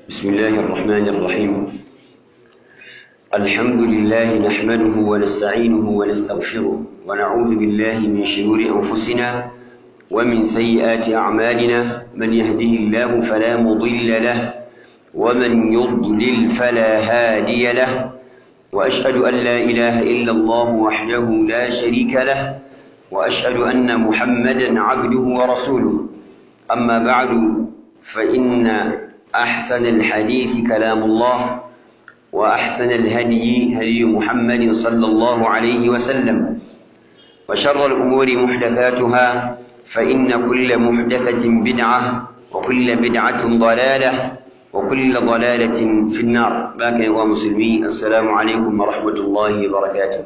بسم الله الرحمن الرحيم الحمد لله نحمده ونستعينه ونستغفره ونعوذ بالله من شرور أنفسنا ومن سيئات أعمالنا من يهده الله فلا مضل له ومن يضلل فلا هادي له وأشهد أن لا إله إلا الله وحده لا شريك له وأشهد أن محمدا عبده ورسوله أما بعد فإن أحسن الحديث كلام الله وأحسن الهدي هدي محمد صلى الله عليه وسلم وشر الأمور محدثاتها فإن كل محدثة بدعة وكل بدعة ضلالة وكل ضلالة في النار باقي ومسلمين السلام عليكم ورحمة الله وبركاته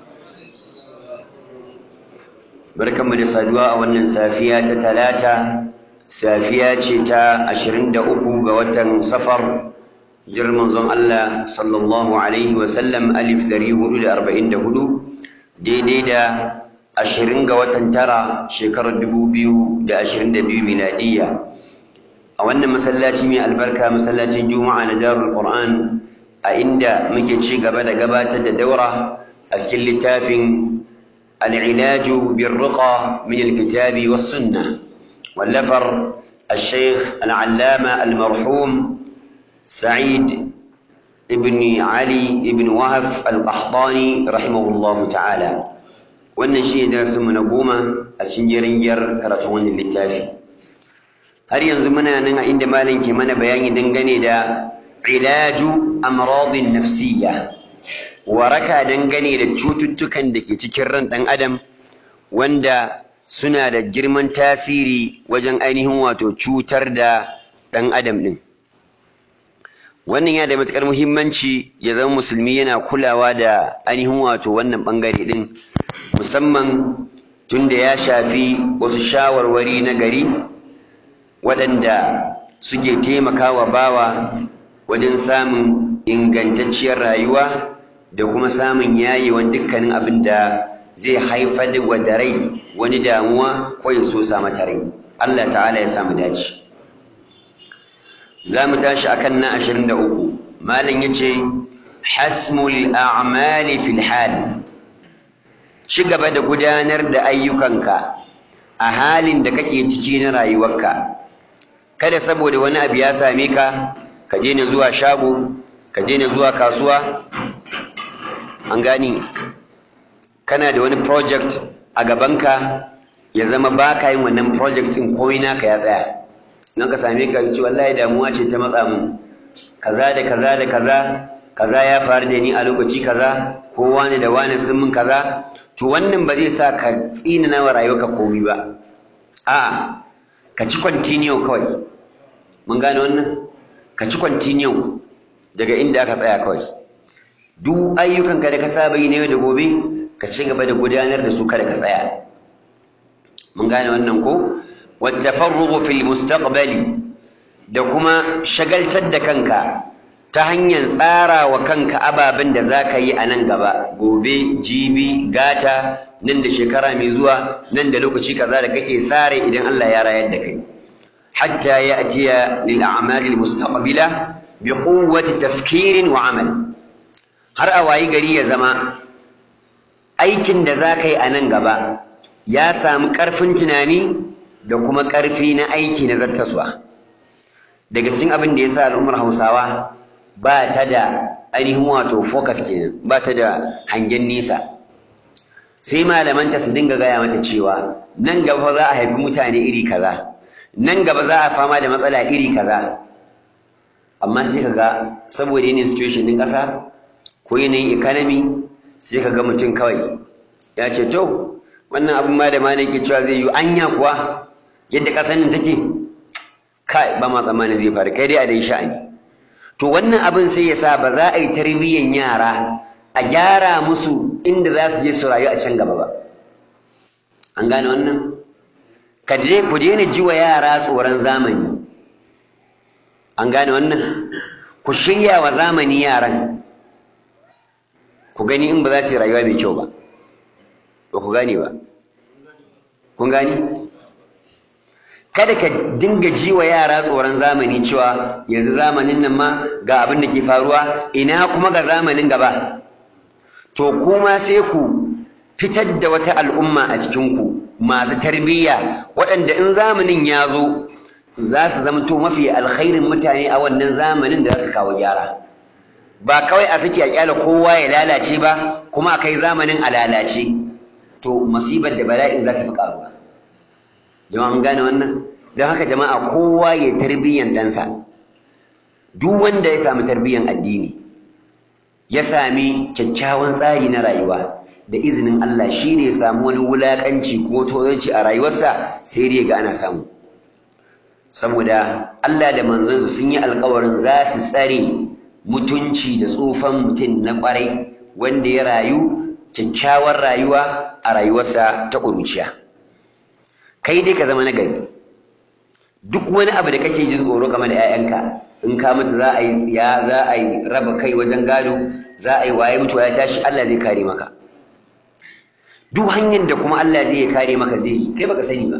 بركة من الصدواء وأن سافية ثلاثة safiya ce ta ashirin da uku ga watan safar jirman zon Allah sallallahu alaihi wasallam alif dari hudu da arba'in da hudu daidai da ashirin ga watan tara shekarar dubu biyu da ashirin da biyu miladiyya a wannan masallaci mai albarka masallacin juma'a na darul qur'an a inda muke ci gaba da gabatar da daura a cikin littafin al'ilaju bin ruqa min alkitabi was sunnah واللفر الشيخ العلامة المرحوم سعيد ابن علي ابن وهف القحطاني رحمه الله تعالى wannan shi ne darasin mu na goma a cikin jaringiyar karatun wannan littafi har yanzu muna nan a inda malam ke mana bayani dangane da ilaju amradin nafsiyya waraka dangane da cututtukan da ke cikin ran ɗan adam wanda suna da girman tasiri wajen ainihin wato cutar da ɗan adam ɗin wannan yana da matuƙar muhimmanci ya zama musulmi yana kulawa da ainihin wato wannan ɓangare ɗin musamman tun da ya shafi wasu shawarwari na gari waɗanda suke taimakawa bawa wajen samun ingantacciyar rayuwa da kuma samun yayewan dukkanin abin da zai haifar da wadda rai wani damuwa ko ya so sa mata rai Allah ta'ala ya samu dace za mu tashi akan na 23 malam yace hasmul a'mali fil hal ci gaba da gudanar da ayyukanka a halin da kake ciki na rayuwarka kada saboda wani abu ya same ka ka daina zuwa shago ka daina zuwa kasuwa an gani kana da wani project a gabanka ya zama ba ka yin wannan project ɗin komai naka ya tsaya nan ka same ka ce wallahi damuwa ce ta matsa mu kaza da kaza da kaza kaza ya faru da ni a lokaci kaza ko wani da wani sun min kaza to wannan ba zai sa ka tsina wa rayuwarka komai ba a'a ka ci continue kawai mun gane wannan ka ci continue daga inda aka tsaya kawai duk ayyukanka da ka saba yi na yau da gobe ka ci gaba da gudanar da su kada ka tsaya mun gane wannan ko wattafarrugu fil mustaqbali da kuma shagaltar da kanka ta hanyar tsara wa kanka ababen da za ka yi a nan gaba gobe jibi gata nan da shekara mai zuwa nan da lokaci kaza da kake sare idan Allah ya rayar da kai hatta ya'tiya lil a'mali al mustaqbila bi quwwati tafkirin wa amal har a wayi gari ya zama aikin da za ka yi a nan gaba ya samu ƙarfin tunani da kuma ƙarfi na aiki na zartaswa daga cikin abin da ya sa al'ummar hausawa ba ta da ainihin wato focus kenan ba ta da hangen nisa sai malamanta su dinga gaya mata cewa nan gaba za a haifi mutane iri kaza nan gaba za a fama da matsala iri kaza amma sai ka ga saboda yanayin situation ɗin ƙasa ko yanayin economy sai ka ga mutum kawai ya ce to wannan abin ma da malam ke cewa zai yi anya kuwa yadda ƙasar nan take kai ba ma tsammanin zai faru kai dai a dai sha'ani to wannan abin sai ya sa ba za a yi tarbiyyan yara a gyara musu inda za su je su rayu a can gaba ba an gane wannan ka dai ku daina ji wa yara tsoron zamani an gane wannan ku shirya wa zamani yaran ku gani in ba za su yi rayuwa mai kyau ba ba ku gane ba kun gani kada ka dinga ji wa yara tsoron zamani cewa yanzu zamanin nan ma ga abin da ke faruwa ina kuma ga zamanin gaba to kuma sai ku fitar da wata al'umma a cikinku masu tarbiyya waɗanda in zamanin ya zo za su zamto mafi alkhairin mutane a wannan zamanin da za su kawo gyara ba kawai a sake a kyala kowa ya lalace ba kuma a kai zamanin a lalace to musibar da bala'in za ta fi karuwa jama'a mun gane wannan don haka jama'a kowa ya tarbiyyan ɗansa duk wanda ya sami tarbiyyan addini ya sami kyakkyawan tsari na rayuwa da izinin Allah shi ne ya samu wani wulaƙanci ko tozarci a rayuwarsa sai dai ga ana samu saboda Allah da manzansa sun yi alkawarin za su tsare mutunci da tsufan mutum na ƙwarai wanda ya rayu kyakkyawar rayuwa a rayuwarsa ta ƙuruciya kai dai ka zama nagari duk wani abu da kake jin tsoro game da 'ya'yanka in ka mutu za a yi tsiya za a yi raba kai wajen gado za a yi waye mutuwa ya tashi Allah zai kare maka duk hanyar da kuma Allah zai kare maka zai yi kai baka sani ba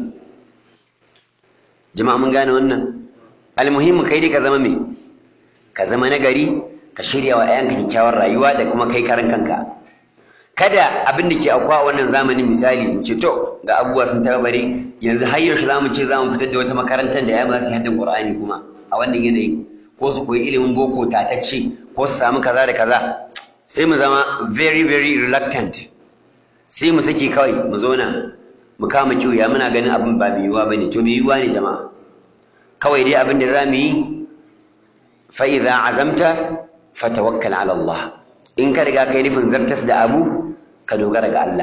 jama'a mun gane wannan almuhimmu kai dai ka zama me ka zama nagari ka shirya wa 'ya'yanka kyakkyawar rayuwa da kuma kai karan kanka kada abin da ke akwa a wannan zamanin misali mu ce to ga abubuwa sun tabare yanzu har yaushe za mu ce za mu fitar da wata makarantar da ya ba su haddin qur'ani kuma a wannan yanayi ko su koyi ilimin boko tatacce ko su samu kaza da kaza sai mu zama very very reluctant sai mu saki kawai mu zauna mu kama kiwuya muna ganin abin ba mai yiwuwa bane to mai yiwuwa ne jama'a kawai dai abin da za mu yi fa idza azamta fatawakkal ala Allah in ka riga kai nufin zartas da abu ka dogara ga Allah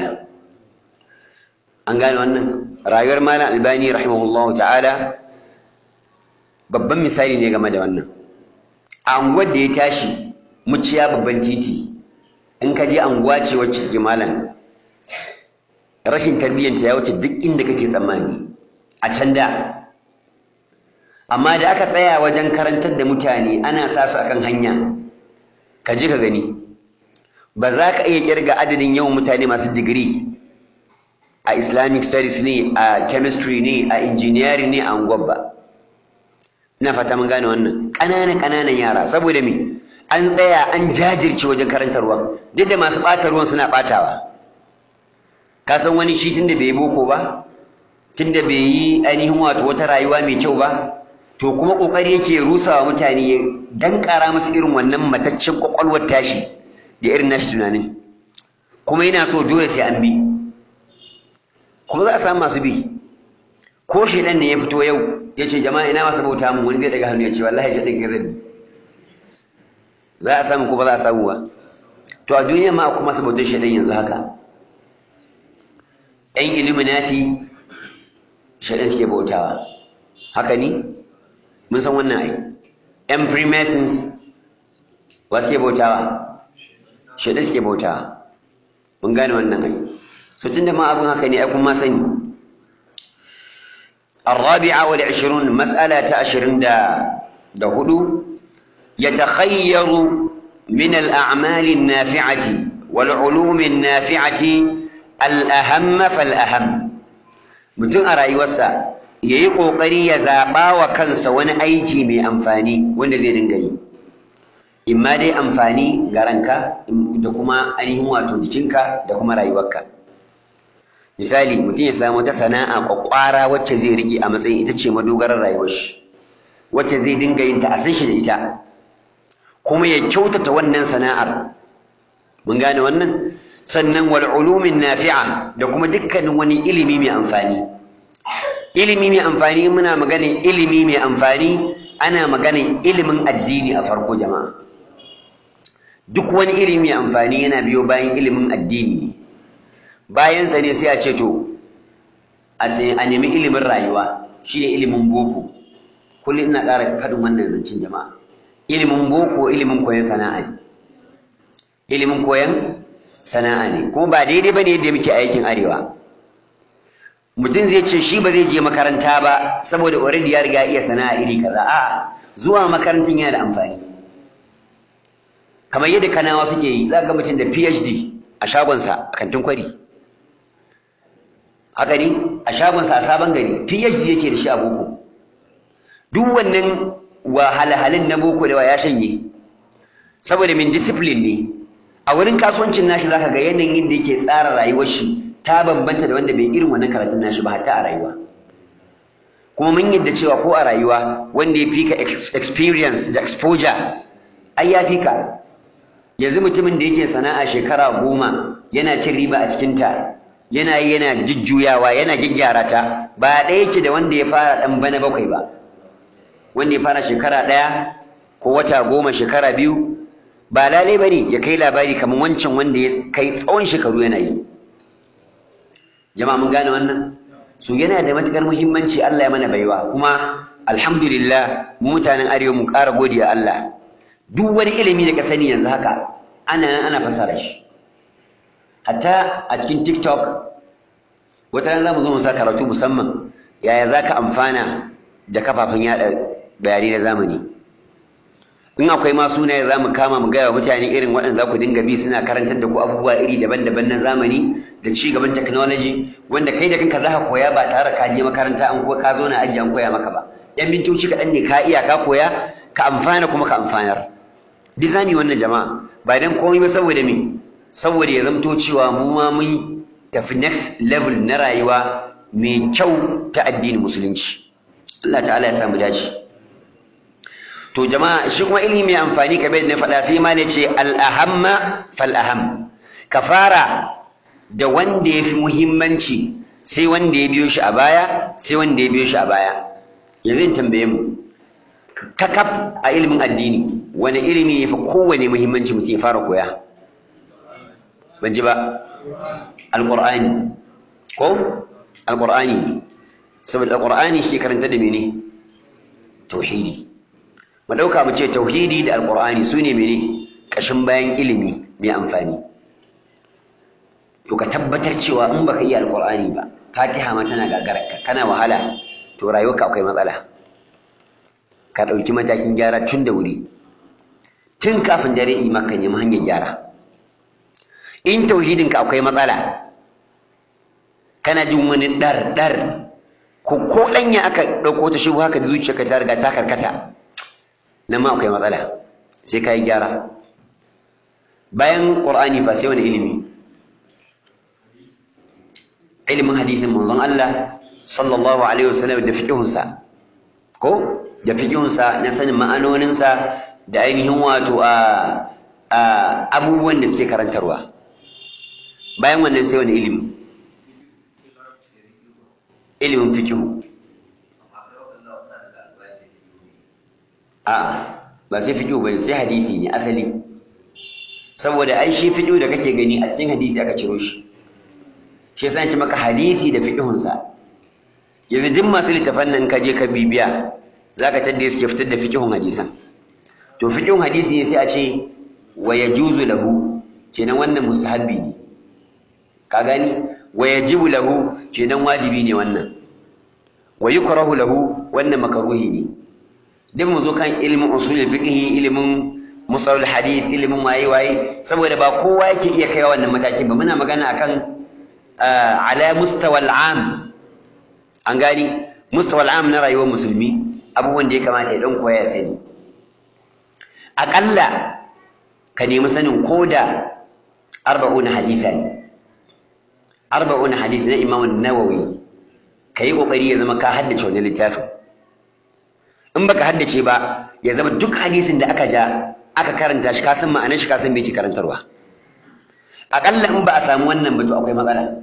an gane wannan rayuwar malam albani rahimahullahu ta'ala babban misali ne game da wannan a anguwar da ya tashi muciya babban titi in ka je anguwa ce wacce take malam rashin tarbiyyanta ya wuce duk inda kake tsammani a can da amma da aka tsaya wajen karantar da mutane ana sa su akan hanya ka je ka gani ba za ka iya kirga adadin yawan mutane masu digiri a islamic studies ne a chemistry ne a engineering ne a unguwar ba ina fata mun gane wannan ƙananan ƙananan yara saboda me an tsaya an jajirce wajen karantarwa duk da masu ɓata ruwan suna ɓatawa ka san wani shi tunda bai yi boko ba tunda bai yi ainihin wato wata rayuwa mai kyau ba to kuma ƙoƙari yake rusawa mutane ya dankara musu irin wannan mataccen ƙwaƙwalwar tashi da irin nashi tunanin kuma yana so dole sai an bi kuma za a samu masu bi ko shedan ne ya fito yau ya ce jama'a ina masu bauta mun wani zai daga hannu ya ce wallahi ya daga rabi za a samu ko ba za a samu ba to a duniya ma akwai masu bautar shedan yanzu haka yan illuminati shedan suke bautawa haka ni mun san wannan ai yan freemasons wa suke bautawa shaɗe suke bauta mun gane wannan ai so tunda ma abin haka ne ai kun ma sani الرابعة والعشرون مسألة عشرين دا دا هدو يتخير من الأعمال النافعة والعلوم النافعة الأهم فالأهم mutum a rayuwarsa ya yi ƙoƙari ya zaɓa wa kansa wani aiki mai amfani wanda zai dinga yi in ma dai amfani ga ranka da kuma ainihin wato jikinka da kuma rayuwarka misali mutum ya samu ta sana'a kwakwara wacce zai riƙe a matsayin ita ce madogarar rayuwar shi wacce zai dinga yin ta a san shi da ita kuma ya kyautata wannan sana'ar mun gane wannan sannan wal ulumin nafi'a da kuma dukkanin wani ilimi mai amfani ilimi mai amfani muna maganin ilimi mai amfani ana maganin ilimin addini a farko jama'a duk wani ilimi amfani yana biyo bayan ilimin addini ne bayansa ne sai a ce to a nemi ilimin rayuwa shi ne ilimin boko kullum ina ƙara faɗin wannan zancen jama'a ilimin boko ilimin koyon sana'a ne ilimin koyon sana'a ne kuma ba daidai ba ne yadda muke aikin arewa mutum zai ce shi ba zai je makaranta ba saboda already ya riga iya sana'a iri kaza a'a zuwa makarantar yana da amfani kamar yadda kanawa suke yi za ga mutum da PhD a shagonsa a kantin kwari haka ne a shagonsa a sabon gari PhD yake da shi a boko duk wannan wahalhalin na boko da ya shanye saboda min discipline ne a wurin kasuwancin nashi zaka ga yanayin da yake tsara rayuwar shi ta bambanta da wanda bai irin wannan karatun nashi ba hatta a rayuwa kuma mun yadda cewa ko a rayuwa wanda ya fi ka experience da exposure ai ya fi ka yanzu mutumin da yake sana'a shekara goma yana cin riba a cikinta yana yi yana jujjuyawa yana gyaggyara ta ba ɗaya yake da wanda ya fara ɗan bana bakwai ba wanda ya fara shekara ɗaya ko wata goma shekara biyu ba lalai ba ne ya kai labari kamar wancan wanda ya kai tsawon shekaru yana yi jama'a mun gane wannan so yana da matuƙar muhimmanci Allah ya mana baiwa kuma alhamdulillah mu mutanen arewa mu ƙara godiya Allah duk wani ilimi da ka sani yanzu haka ana nan ana fasara shi hatta a cikin TikTok wata ran zamu zo mu sa karatu musamman yaya zaka amfana da kafafen yada bayanai na zamani in akwai ma sunaye za mu kama mu gaya wa mutane irin waɗanda za ku dinga bi suna karantar da ku abubuwa iri daban-daban na zamani da ci gaban technology wanda kai da kanka za ka koya ba tare ka je makaranta an ko ka zo na aji an koya maka ba yan mintoci kaɗan ne ka iya ka koya ka amfana kuma ka amfanar duk zamu yi wannan jama'a ba dan komai ba saboda me saboda ya zamto cewa mu ma mun tafi next level na rayuwa mai kyau ta addinin musulunci Allah ta'ala ya samu dace to jama'a shi kuma ilimi mai amfani kamar na faɗa sai ma ne ce al-ahamma fal aham ka fara da wanda ya fi muhimmanci sai wanda ya biyo shi a baya sai wanda ya biyo shi a baya yanzu in tambaye mu kakaf a ilimin addini wani ilimi ne fi kowane muhimmanci mutum ya fara koya ban ji ba alƙur'ani ko alƙur'ani saboda alƙur'ani shi karanta da mene tauhidi mu ɗauka mu ce tauhidi da alƙur'ani su ne mene ƙashin bayan ilimi mai amfani to ka tabbatar cewa in baka iya alƙur'ani ba fatiha ma tana gagararka kana wahala to rayuwarka akwai matsala ka ɗauki matakin gyara tun da wuri tun kafin dare yi maka nemi hanyar gyara in tauhidinka akwai matsala kana jin wani ɗar ɗar ko ko ɗanya aka ɗauko ta shi haka da zuciyarka ta riga ta karkata nan ma akwai matsala sai ka yi gyara bayan ƙur'ani fa sai wani ilimi ilimin hadithin manzon Allah sallallahu alaihi wasallam da fiqhunsa ko da fiqhunsa na sanin ma'anoninsa da ainihin wato a abubuwan da suke karantarwa bayan wannan sai wani ilimi ilimin fiqhu a ba sai fiqhu bane sai hadisi ne asali saboda ai shi fiqhu da kake gani a cikin hadisi aka ciro shi shi yasa ce maka hadisi da fiqhunsa yanzu duk masu littafan nan ka je ka bibiya zaka tadda suke fitar da fiqhun hadisan to fiqhun hadisi ne sai a ce wa yajuzu lahu kenan wannan mustahabbi ne ka gani wa yajibu lahu kenan wajibi ne wannan wa yukrahu lahu wannan makaruhi ne dan mu zo kan ilmin usul fiqh ilmin musalul hadith ilmin waye waye saboda ba kowa yake iya kai wannan matakin ba muna magana akan ala mustawa al'am an gani mustawa al'am na rayuwar musulmi abubuwan da ya kamata ya dan koya ya sani aƙalla ka nemi sanin koda arba'un haditha ne arba'un hadith na imam nawawi ka yi ƙoƙari ya zama ka haddace wani littafin in baka haddace ba ya zama duk hadisin da aka ja aka karanta shi ka san ma'anar shi ka san me yake karantarwa aƙalla in ba a samu wannan ba to akwai matsala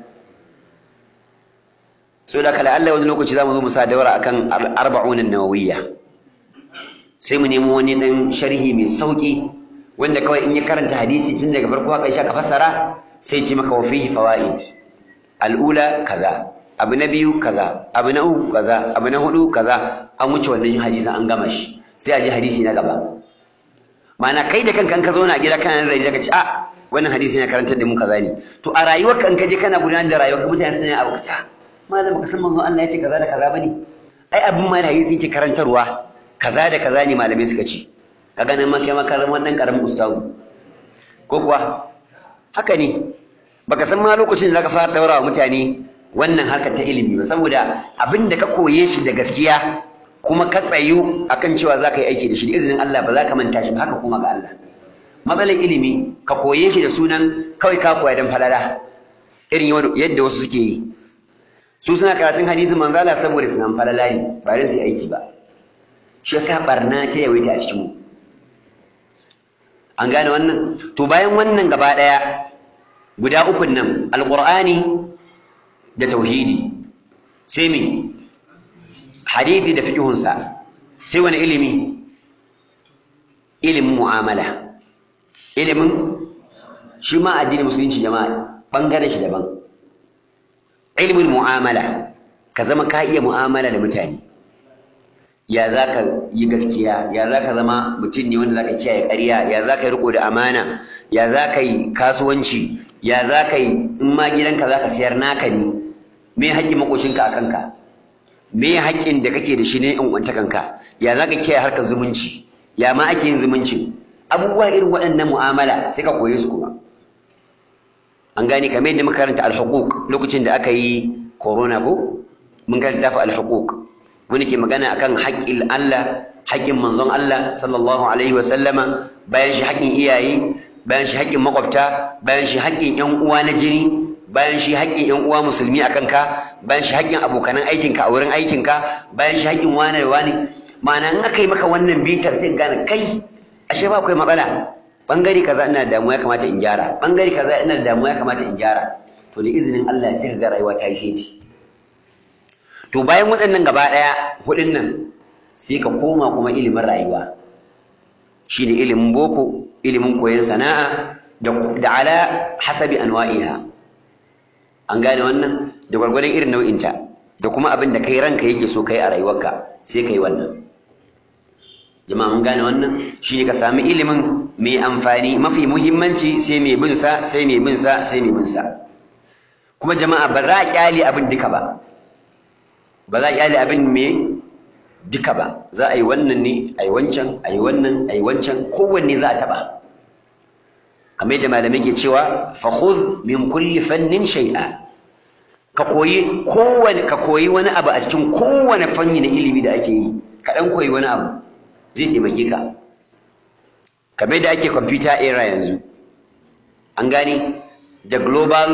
so da kala Allah wani lokaci zamu zo mu sa daura akan arba'un nawawiyya sai mu nemo wani dan sharhi mai sauki wanda kawai in ya karanta hadisi tun daga farko haka ka fassara sai ce maka wa fihi fawaid al'ula kaza abu na biyu kaza abu na uku kaza abu na hudu kaza an wuce wannan hadisin an gama shi sai a je hadisi na gaba ma'ana kai da kanka ka zauna a gida kana nazari daga ci a wannan hadisi na karantar da mu kaza ne to a rayuwar kan ka je kana gudanar da rayuwar ka mutane suna abu ta malam baka san manzon Allah ya ce kaza da kaza bane ai abin ma da hadisi yake karantarwa kaza da kaza ne malamai suka ce ka ganin ma kai ma ka zama wannan karamin ustazu ko kuwa haka ne baka san ma lokacin da zaka fara daura wa mutane wannan harkar ta ilimi ba saboda abin da ka koye shi da gaskiya kuma ka tsayu akan cewa za ka yi aiki da shi da izinin Allah ba za ka manta shi ba haka kuma ga Allah matsalar ilimi ka koye shi da sunan kawai ka koya don falala irin yadda wasu suke yi su suna karatun hadisin manzala saboda su nan falala ne ba don su yi aiki ba shi yasa barna ta yawaita a cikin mu an gane wannan to bayan wannan gaba daya guda ukun nan alqur'ani da tauhidi sai me hadisi da fiqhunsa sai wani ilimi ilimin mu'amala ilimin shi ma addinin musulunci jama'a bangaren shi daban ilimin mu'amala ka zama ka iya mu'amala da mutane ya za ka yi gaskiya ya za ka zama mutum ne wanda za ka kiyaye ƙarya ya za ka yi riko da amana ya za ka yi kasuwanci ya za ka yi in ma gidanka za ka siyar naka ne me haƙƙin maƙocinka a kanka me haƙƙin da kake da shi ne in wanta kanka ya za ka kiyaye harkar zumunci ya ma ake yin zumunci abubuwa irin waɗannan mu'amala sai ka koye su kuma an gane kamar yadda muka karanta al-huquq lokacin da aka yi corona ko mun karanta fa al-huquq wani ke magana akan haƙƙin Allah haƙƙin manzon Allah sallallahu alaihi wa sallama bayan shi haƙƙin iyaye bayan shi haƙƙin makwabta bayan shi haƙƙin ƴan uwa na jini bayan shi haƙƙin ƴan uwa musulmi a kanka bayan shi haƙƙin abokanan aikinka a wurin aikinka bayan shi haƙƙin wane da wane ma'ana in aka yi maka wannan bitar sai gane kai ashe ba akwai matsala bangare kaza ina da damuwa ya kamata in gyara bangare kaza ina da damuwa ya kamata in gyara to da izinin Allah sai ka ga rayuwa ta yi seti to bayan waɗannan gaba ɗaya hudun nan sai ka koma kuma ilimin rayuwa shine ilimin boko ilimin koyon sana'a da ala hasabi anwa'iha an gane wannan da gwargwadon irin nau'inta da kuma abin da kai ranka yake so kai a rayuwarka sai kai wannan jama'a mun gane wannan shine ka sami ilimin mai amfani mafi muhimmanci sai mai bin sa sai mai bin sa sai mai bin sa kuma jama'a ba za a kyale abin duka ba ba za a kyale abin me duka ba za a yi wannan ne a yi wancan a yi wannan a yi wancan kowanne za a taɓa kamar yadda malamai ke cewa fa khudh min kulli fannin shay'a ka koyi kowane ka koyi wani abu a cikin kowane fanni na ilimi da ake yi ka dan koyi wani abu zai taimake ka kamar yadda ake computer era yanzu an gane da global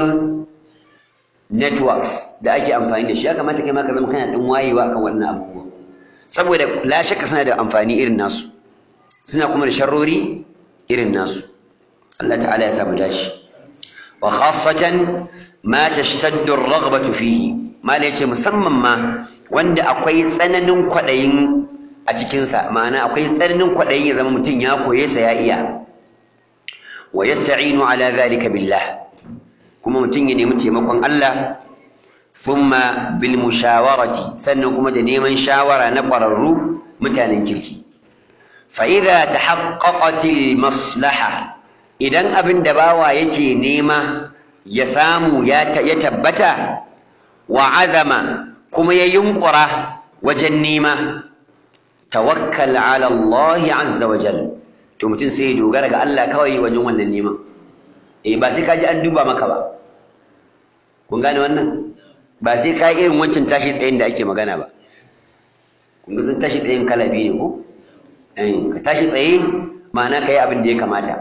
networks da ake amfani da shi ya kamata kai ma ka zama kana dan wayewa akan wannan abubuwa saboda la shakka suna da amfani irin nasu suna kuma da sharrori irin nasu Allah ta'ala ya samu dace wa khassatan ma tashtaddu ar-raghbatu fihi mala yace musamman ma wanda akwai tsananin kwadayin a cikin sa ma'ana akwai tsananin kwadayin ya zama mutum ya koye sa ya iya wa yasta'inu ala zalika billah kuma mutum ya nemi taimakon Allah thumma bil mushawarati sannan kuma da neman shawara na ƙwararru mutanen kirki fa idza tahaqqaqat al maslaha idan abin da bawa yake nema ya samu ya tabbata wa azama kuma ya yunkura wajen nema tawakkal ala Allah azza wa jalla to mutum sai ya dogara ga Allah kawai wajen wannan neman eh ba sai ka ji an duba maka ba kun gane wannan ba sai ka irin wancan tashi tsayin da ake magana ba kun ga sun tashi tsayin kala biyu ne ko eh ka tashi tsaye ma'ana ka yi abin da ya kamata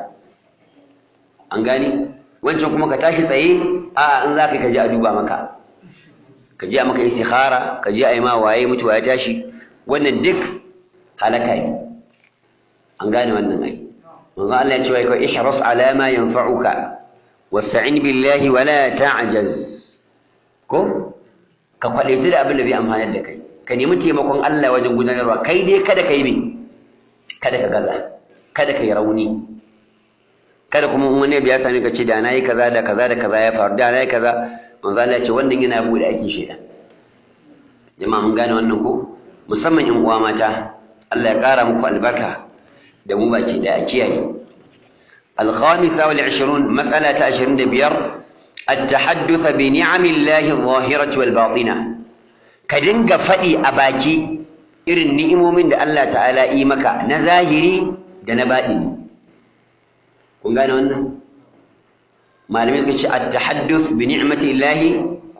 an gani wancan kuma ka tashi tsaye a in za ka ka je a duba maka ka je a maka istikhara ka je a yi ma waye mutuwa ya tashi wannan duk halaka ne an gane wannan ai manzo Allah ya ce wai ka ihras ala ma yanfa'uka wasta'in billahi wa la ta'jaz ko ka kwadaita da abin da bai amfana da kai ka nemi taimakon Allah wajen gudanarwa kai dai kada ka yi me kada ka gaza kada ka yi rauni kada kuma in wani ya sami ka ce da na yi kaza da kaza da kaza ya faru da na yi kaza manzo Allah ya ce wannan yana bude aikin shaidan jama'a mun gane wannan ko musamman in uwa mata Allah ya kara muku albarka da mu baki da a kiyaye الخامسة والعشرون مسألة عشرين دبير التحدث بنعم الله الظاهرة والباطنة كدنك فدي أباكي إرن نئمو من الله تعالى إيمك نزاهري دنبائي kun gane wannan malamai suka ce at-tahadduth bi ni'mati llahi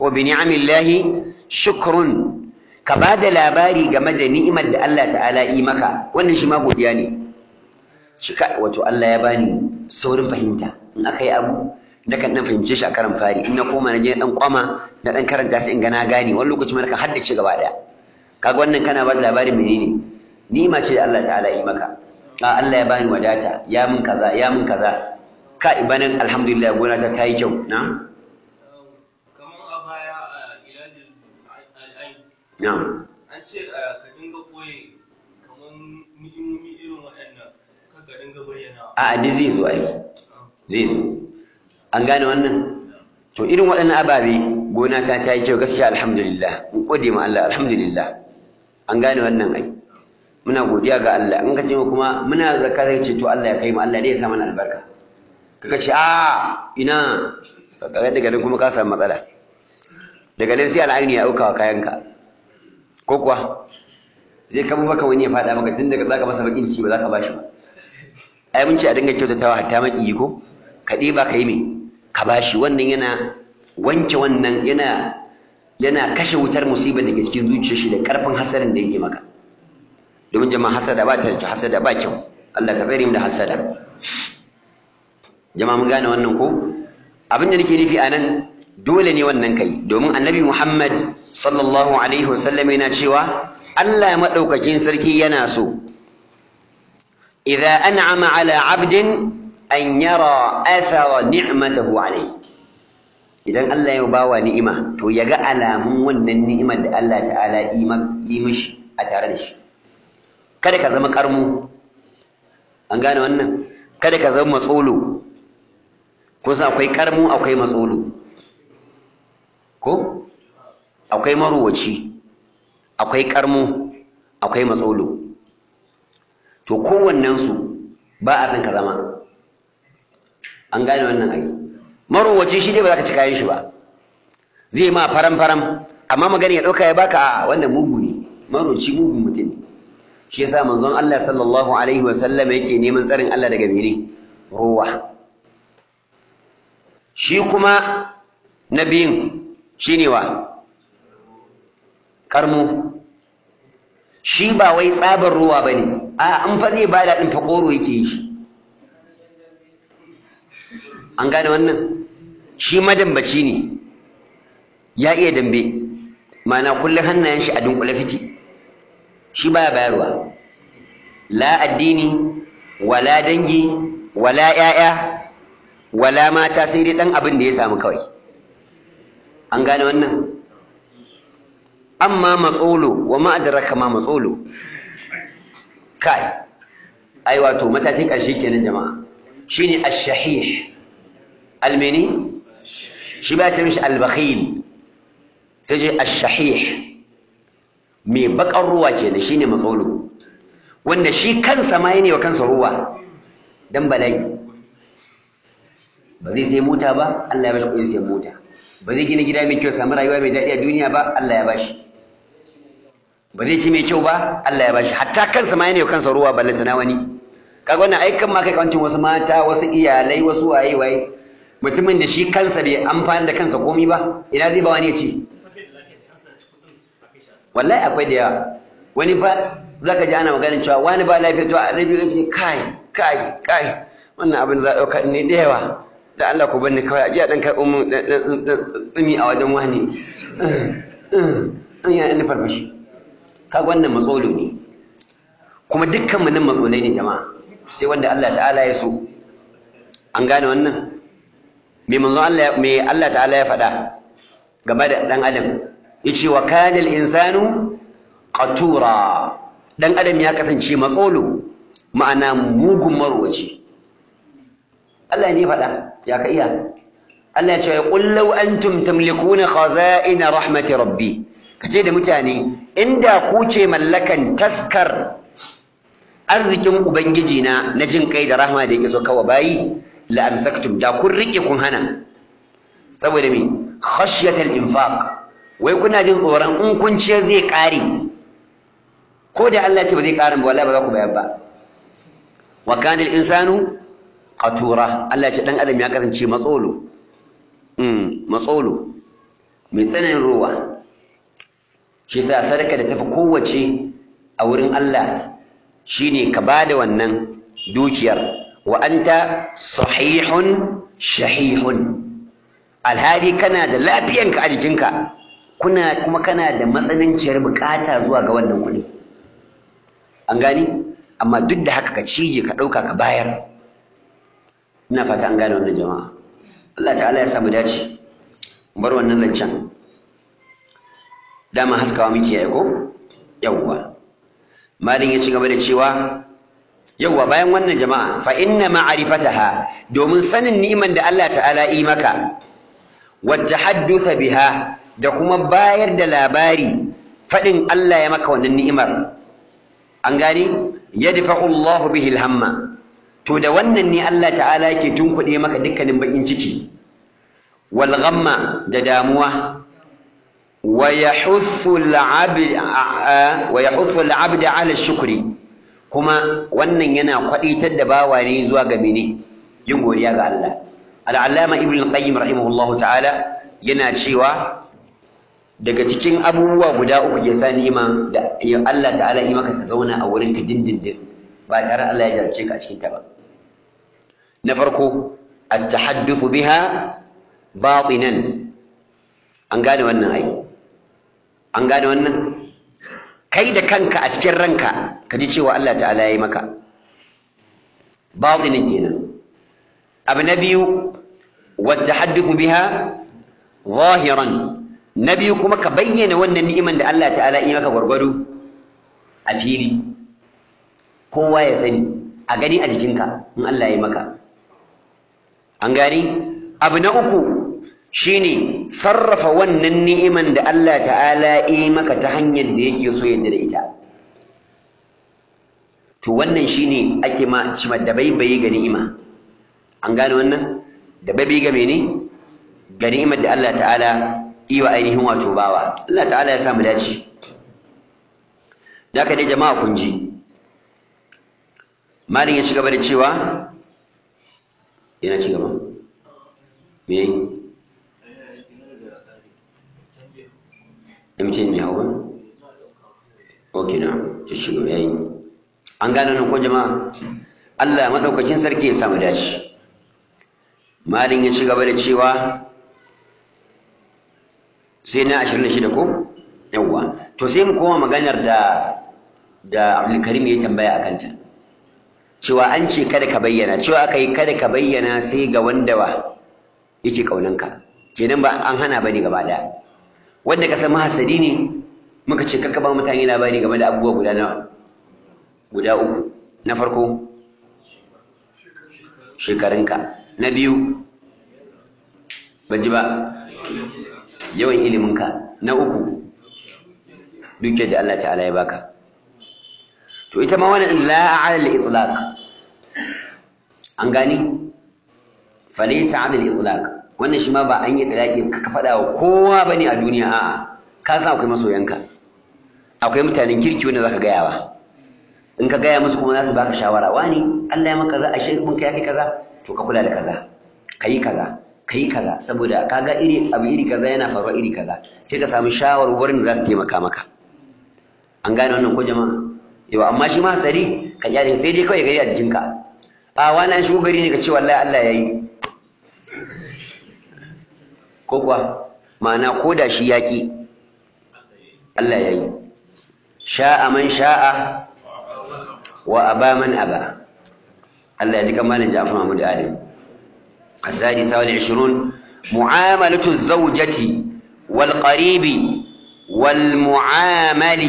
ko bi ni'amillahi shukrun ka ba da labari game da ni'imar da Allah ta'ala yi maka wannan shi ma godiya ne shi ka wato Allah ya bani saurin fahimta in aka yi abu na kan dan fahimce shi a karan fari in na koma na je dan kwama na dan karanta sai in ga na gane wani lokaci ma kan haddace gaba daya kaga wannan kana ba da labarin menene ni'ima ce da Allah ta'ala yi maka a Allah ya bani wadata ya min kaza ya min kaza ka ibanin alhamdulillah gona ta tayi kyau na kamar a baya a iladin al'ain na'am an ce ka dinga koye kamar ni'imomi irin waɗannan kan ka dinga bayyana a duk zai zo ai zai zo an gane wannan to irin waɗannan ababe gona ta ta yi kyau gaskiya alhamdulillah mun gode ma Allah alhamdulillah an gane wannan ai muna godiya ga Allah in ka ce kuma muna zakka zai ce to Allah ya kai mu Allah ne ya sa mana albarka kaga ce a ina kaga daga nan kuma ka samu matsala daga nan sai al'aini ya auka wa kayanka ko kuwa zai kama baka wani ya faɗa maka tun daga zaka masa bakin ciki ba zaka bashi ba ai mun ce a dinga kyautatawa hatta maki ko ka ɗiba ka yi me ka bashi wannan yana wanke wannan yana yana kashe wutar musibar da ke cikin zuciyar shi da ƙarfin hasarin da yake maka domin jama'a hasada ba ta da hasada ba kyau Allah ka tsare mu da hasada jama'a mun gane wannan ko abin da nake nufi anan dole ne wannan kai domin annabi Muhammad sallallahu alaihi wasallam yana cewa Allah madaukakin sarki yana so idza an'ama ala 'abdin an yara athara ni'matahu alayhi idan Allah ya bawa ni'ima to ya ga alamun wannan ni'imar da Allah ta'ala yi mishi a tare da shi kada ka zama karmu an gane wannan kada ka zama matsolo ko san akwai karmu akwai matsolo ko akwai marowaci akwai karmu akwai matsolo to kowannensu ba a san ka zama an gane wannan ai marowaci shi dai ba za ka ci kayan shi ba zai ma faram faram amma magana ya ɗauka ya baka a wannan mugu ne maroci mugun mutum ne shi yasa manzon Allah sallallahu alaihi wa sallam yake neman tsarin Allah daga mene ruwa shi kuma na biyun shine wa karmu shi ba wai tsabar ruwa bane a an fa zai bada din fakoro yake yi shi an gane wannan shi madambaci ne ya iya dambe mana kullum hannayen shi a dunkule suke shi baya bayarwa la addini wala dangi wala ƴaƴa wala mata sai dai dan abin da ya samu kawai an gane wannan amma matsolo wa ma adraka ma matsolo kai ai wato matakin ƙarshe kenan jama'a shine ash-shahih almeni shi ba ce mishi al-bakhil sai ce ash-shahih mai bakar ruwa ke da shi ne matsolo wanda shi kansa ma yana wa kansa ruwa don bala'i ba zai sai mota ba Allah ya bashi kuɗin sai mota ba zai gina gida mai kyau samu rayuwa mai daɗi a duniya ba Allah ya bashi ba zai ci mai kyau ba Allah ya bashi hatta kansa ma yana wa kansa ruwa ballanta na wani kaga wannan aikan ma kai kawancin wasu mata wasu iyalai wasu waye waye mutumin da shi kansa bai amfani da kansa komi ba ina zai ba wani ya ci wallahi akwai da yawa wani fa zaka ji ana maganin cewa wani ba lafiya to a rabi yake kai kai kai wannan abin za a ɗauka ne da yawa da Allah ku bani kawai a ji a ɗan karɓo mun tsimi a wajen wani an yi ɗan farfashi kaga wannan matsolo ne kuma dukkan mu nan matsolai ne jama'a sai wanda Allah ta'ala ya so an gane wannan me manzon Allah me Allah ta'ala ya faɗa game da ɗan adam yace wa kana al-insanu qatura dan adam ya kasance matsolo ma'ana mugun marwaci Allah ne faɗa ya ka iya Allah ya ce qul law antum tamlikuna khaza'ina rahmati rabbi kace da mutane inda ku ce mallakan taskar arzikin ubangiji na na jin kai da rahma da yake so kawa bayi la amsaktum da kun rike kun hana saboda me khashyatal infaq wai kuna jin tsoron in kun ce zai ƙare ko da Allah ce ba zai ƙare ba wallahi ba za ku bayar ba wa kana insanu qatura Allah ce dan adam ya kasance matsolo mm matsolo mai tsananin ruwa shi sa sadaka da tafi kowace a wurin Allah shine ka bada wannan dukiyar wa anta sahihun shahihun alhali kana da lafiyanka a jikinka kuna kuma kana da matsananciyar bukata zuwa ga wannan kuɗi an gani amma duk da haka ka cije ka ɗauka ka bayar ina fata an gane wannan jama'a Allah ta'ala ya samu dace bar wannan zancen dama haskawa muke yi ko yawwa malin ya ci gaba da cewa yawwa bayan wannan jama'a fa inna ma'rifataha domin sanin ni'iman da Allah ta'ala yi maka wa tahaddatha biha da kuma bayar da labari fadin Allah ya maka wannan ni'imar an gani yadfa'u Allahu bihi al-hamma to da wannan ne Allah ta'ala yake tunkuɗe maka dukkanin bakin ciki wal ghamma da damuwa wa yahuthu al-'abd wa yahuthu al-'abd 'ala shukri kuma wannan yana kwaditar da bawa ne zuwa ga mene yin godiya ga Allah al-allama ibn al-qayyim rahimahullahu ta'ala yana cewa daga cikin abubuwa guda uku ya sa ni'ima da Allah ta'ala yi maka ta zauna a wurin ka dindindin ba tare Allah ya jarce ka a cikin ta ba na farko at-tahaddathu biha batinan an gane wannan ai an gane wannan kai da kanka a cikin ranka ka ji cewa Allah ta'ala ya yi maka batinin kenan abu na biyu wat-tahaddathu biha zahiran na biyu kuma ka bayyana wannan ni'iman da Allah ta'ala yi maka gwargwado a fili kowa ya sani a gani a jikinka in Allah ya yi maka an gani abu na uku shine sarrafa wannan ni'iman da Allah ta'ala yi maka ta hanyar da yake so yadda da ita to wannan shine ake ma cima da baibayi ga ni'ima an gane wannan da baibayi ga mene ga ni'imar da Allah ta'ala yi wa ainihin wato bawa Allah ta'ala ya sa mu dace da dai jama'a kun ji malin ya ci gaba da cewa yana ci gaba me yi MTN mai hau ba? ok na ta shiga yayi an gane nan ko jama'a Allah maɗaukacin sarki ya samu dace malin ya ci gaba da cewa sai na ashirin da shida ko yawwa to sai mu koma maganar da da abdulkarim ya tambaya a kanta cewa an ce kada ka bayyana cewa aka yi kada ka bayyana sai ga wanda ba yake kaunanka kenan ba an hana bane gaba daya wanda ka san mahasadi ne muka ce kakka ba mutane labari game da abubuwa guda nawa guda uku na farko shekarunka na biyu ban ji ba yawan iliminka na uku dukiyar da Allah ta'ala ya baka to ita ma wannan la ala al-itlaq an gani fa laysa ala al-itlaq wannan shi ma ba an yi talaki ka faɗa wa kowa bane a duniya a'a ka san akwai masoyanka akwai mutanen kirki wanda zaka gaya wa in ka gaya musu kuma za su baka shawara wani Allah ya maka kaza ashe mun kai kai kaza to ka kula da kaza kayi kaza kayi kaza saboda kaga iri abu iri kaza yana faruwa iri kaza sai ka samu shawarwarin da za su taimaka maka an gane wannan ko jama'a yau amma shi ma sari ka kyale sai dai kawai gari a jikinka a wani an shigo gari ne ka ce wallahi Allah ya yi ko kuwa ma'ana ko da shi yaƙi Allah ya yi sha'a man sha'a wa aba man aba Allah ya ji kamalin Ja'far Mahmud Adam السادسة والعشرون معاملة الزوجة والقريب والمعامل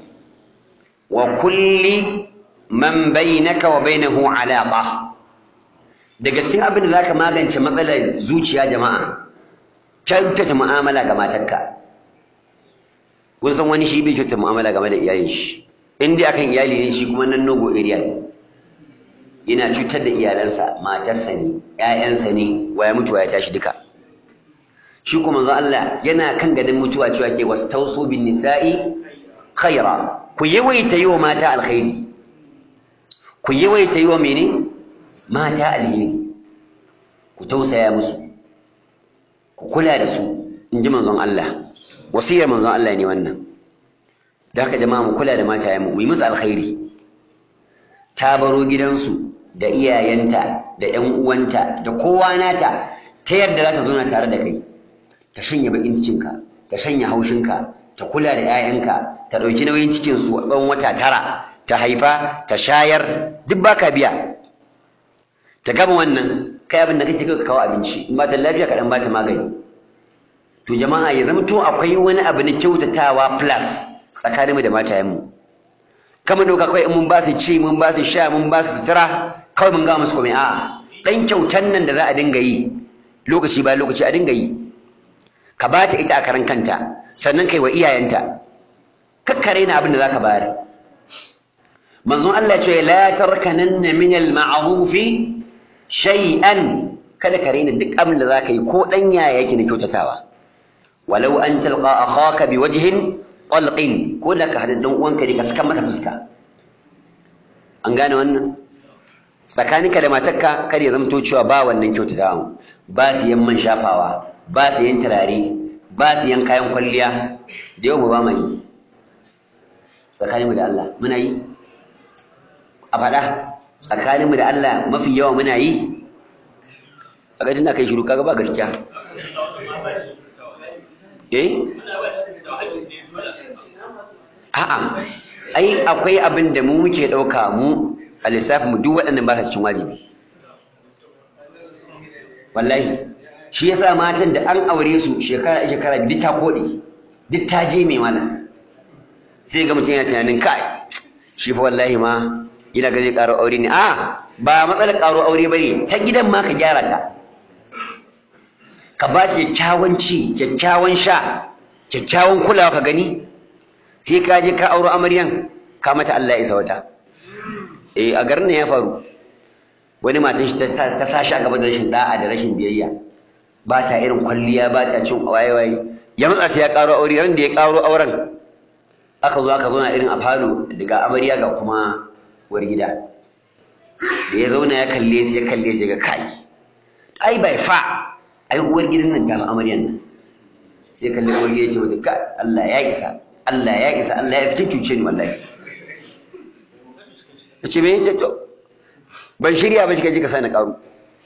وكل من بينك وبينه علاقة daga cikin abin da zaka magance matsalar zuciya jama'a kyautata mu'amala ga matarka kun san wani shi bai kyautata mu'amala game da iyalin shi in dai akan iyali ne shi kuma nan nogo area yana cutar da iyalansa matarsa ne ƴaƴansa ne waya mutuwa ya tashi duka shi kuma manzo Allah yana kan ganin mutuwa cewa ke wastausu bin nisa'i khaira ku yawaita yi wa mata alkhairi ku yawaita yi wa mene mata alheri ku tausaya musu ku kula da su in ji manzon Allah wasiyar manzon Allah ne wannan da haka jama'a mu kula da matayenmu mu yi musu alkhairi ta baro gidansu da iyayenta da ƴan uwanta da kowa nata ta yadda za ta zauna tare da kai ta shanya bakin cikinka ta shanya haushinka ta kula da 'ya'yanka ta ɗauki nauyin cikinsu tsawon wata tara ta haifa ta shayar duk baka biya ta gama wannan kai abin da kake kawo abinci in ba ta lafiya ka dan ba ta magani to jama'a ya zama to akwai wani abu na kyautatawa plus tsakaninmu da matayenmu kama doka kawai in mun ba su ci mun ba su sha mun ba su sutura kawai mun ga musu komai a'a dan kyautan nan da za a dinga yi lokaci ba lokaci a dinga yi ka ba ta ita a karan kanta sannan kai wa iyayenta kakkare na abin da zaka bayar manzon Allah ce la tarkananna min al-ma'ruf shay'an kada ka raina duk abin da zaka yi ko dan yaya yake na kyautatawa walau an talqa akhaka biwajhin talqin ko da ka hada dan uwanka ne ka saka masa fuska an gane wannan tsakaninka da matarka kada ya zamto cewa ba wannan kyautatawa ba su yan man shafawa ba su yan turare ba su yan kayan kwalliya da yau ba mai yi tsakaninmu da Allah muna yi a faɗa tsakaninmu da Allah mafi yawa muna yi a gajin da kai shiru kaga ba gaskiya eh a'a ai akwai abin da mu muke ɗauka mu a lissafin mu duk waɗannan ba su cikin wajibi wallahi shi yasa matan da an aure su shekara shekara duk ta koɗe duk ta je mai malam sai ga mutum yana tunanin kai shi fa wallahi ma yana ga zai ƙaro aure ne a ba matsalar ƙaro aure bane ta gidan ma ka gyara ta ka ba kyakkyawan ci kyakkyawan sha kyakkyawan kulawa ka gani sai ka je ka auro amaryan ka mata Allah ya isa wata eh a garin nan ya faru wani matan shi ta sashi a gaba da rashin da'a da rashin biyayya ba ta irin kwalliya ba ta cin waye-waye ya matsa sai ya ƙaro aure ran da ya ƙaro auren aka zo aka zauna irin a falo daga amarya ga kuma uwar gida da ya zauna ya kalle su ya kalle su ga kai ai bai fa ai uwar gidan nan ta fi amaryan nan sai kalle uwar gida ce mata kai Allah ya isa Allah ya isa Allah ya isa cuce ni wallahi ce me yace to ban shirya ba kika ji ka sani karu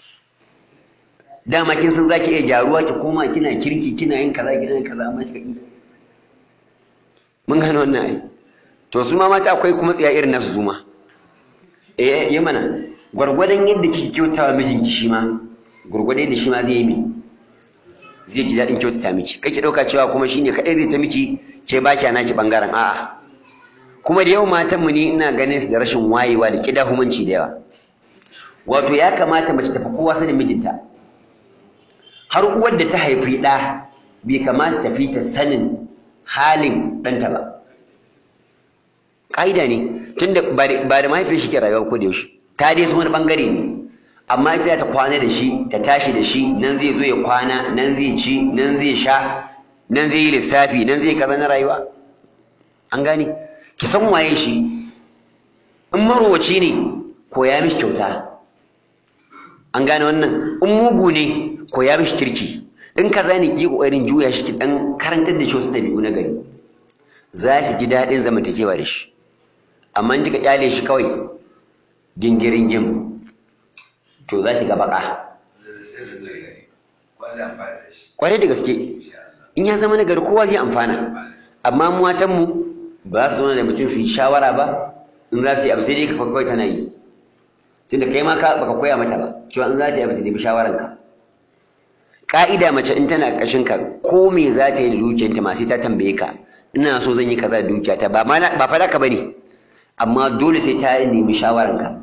dama kin san zaki iya gyaruwa ki koma kina kirki kina yin kaza kina yin kaza amma kika yi mun gano wannan ai to su ma mata akwai kuma tsiya irin nasu zuma eh yi mana gwargwadon yadda kike kyautawa mijinki shi ma gwargwadon yadda shi ma zai yi mi zai ji daɗin kyautata miki kake ɗauka cewa kuma shine kaɗai zai ta miki ke ba kya naki ɓangaren a'a kuma da yau matan mu ne ina ganin su da rashin wayewa da kidahumanci da yawa wato ya kamata mace tafi kowa sanin mijinta har uwar da ta haifi ɗa bai kamata tafi ta sanin halin ɗanta ba ƙa'ida ne tunda ba da mahaifin shi ke rayuwa ko da yaushe ta dai wani ɓangare ne amma ita ta kwana da shi ta tashi da shi nan zai zo ya kwana nan zai ci nan zai sha nan zai yi lissafi nan zai kaza na rayuwa an gane ki san waye shi in marowaci ne koya mishi kyauta an gane wannan in mugu ne koya mishi kirki in kaza ne ki kokarin juya shi ki dan karantar da shi wasu dabi'u na gari za ki ji daɗin zamantakewa da shi amma in kika kyale shi kawai gingirin gim to za ki ga baka kwarai da gaske in ya zama nagari kowa zai amfana amma mu matanmu ba su zauna da mutum su yi shawara ba in za su yi abu sai dai ka kawai tana yi tunda kai ma ka baka koya mata ba cewa in za ta yi abu ta nemi shawaranka ka'ida mace in tana ƙarshen ka ko me za ta yi da dukiyarta ma sai ta tambaye ka ina so zan yi kaza da dukiyata ba ba fara ka bane amma dole sai ta nemi shawaranka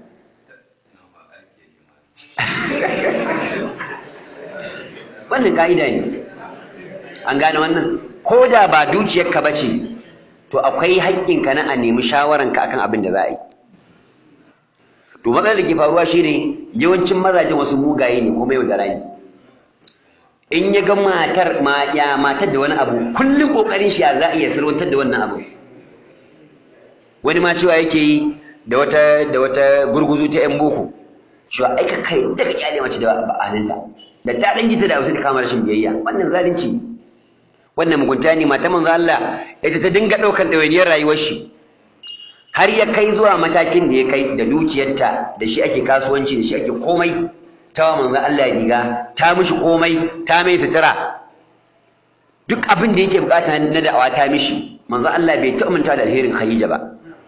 wannan ka'ida ne an gane wannan ko da ba dukiyarka ba ce to akwai haƙƙinka na a nemi shawaranka akan abin da za a yi to matsalar da ke faruwa shine yawancin mazajen wasu mugaye ne kuma yau da rani in ya ga matar ya matar da wani abu kullum kokarin shi ya za a iya salwantar da wannan abu wani ma cewa yake yi da wata da wata gurguzu ta yan boko cewa ai ka kai daga kyale mace da ba'aninta da ta dan gita da wasu ta kama rashin biyayya wannan zalunci wannan mugunta ne mata manzo Allah ita ta dinga ɗaukan ɗawainiyar rayuwar shi har ya kai zuwa matakin da ya kai da dukiyarta da shi ake kasuwanci da shi ake komai ta wa manzo Allah riga ta mishi komai ta mai sutura duk abin da yake bukata na da'awa ta mishi manzo Allah bai ta manta da alherin Khadija ba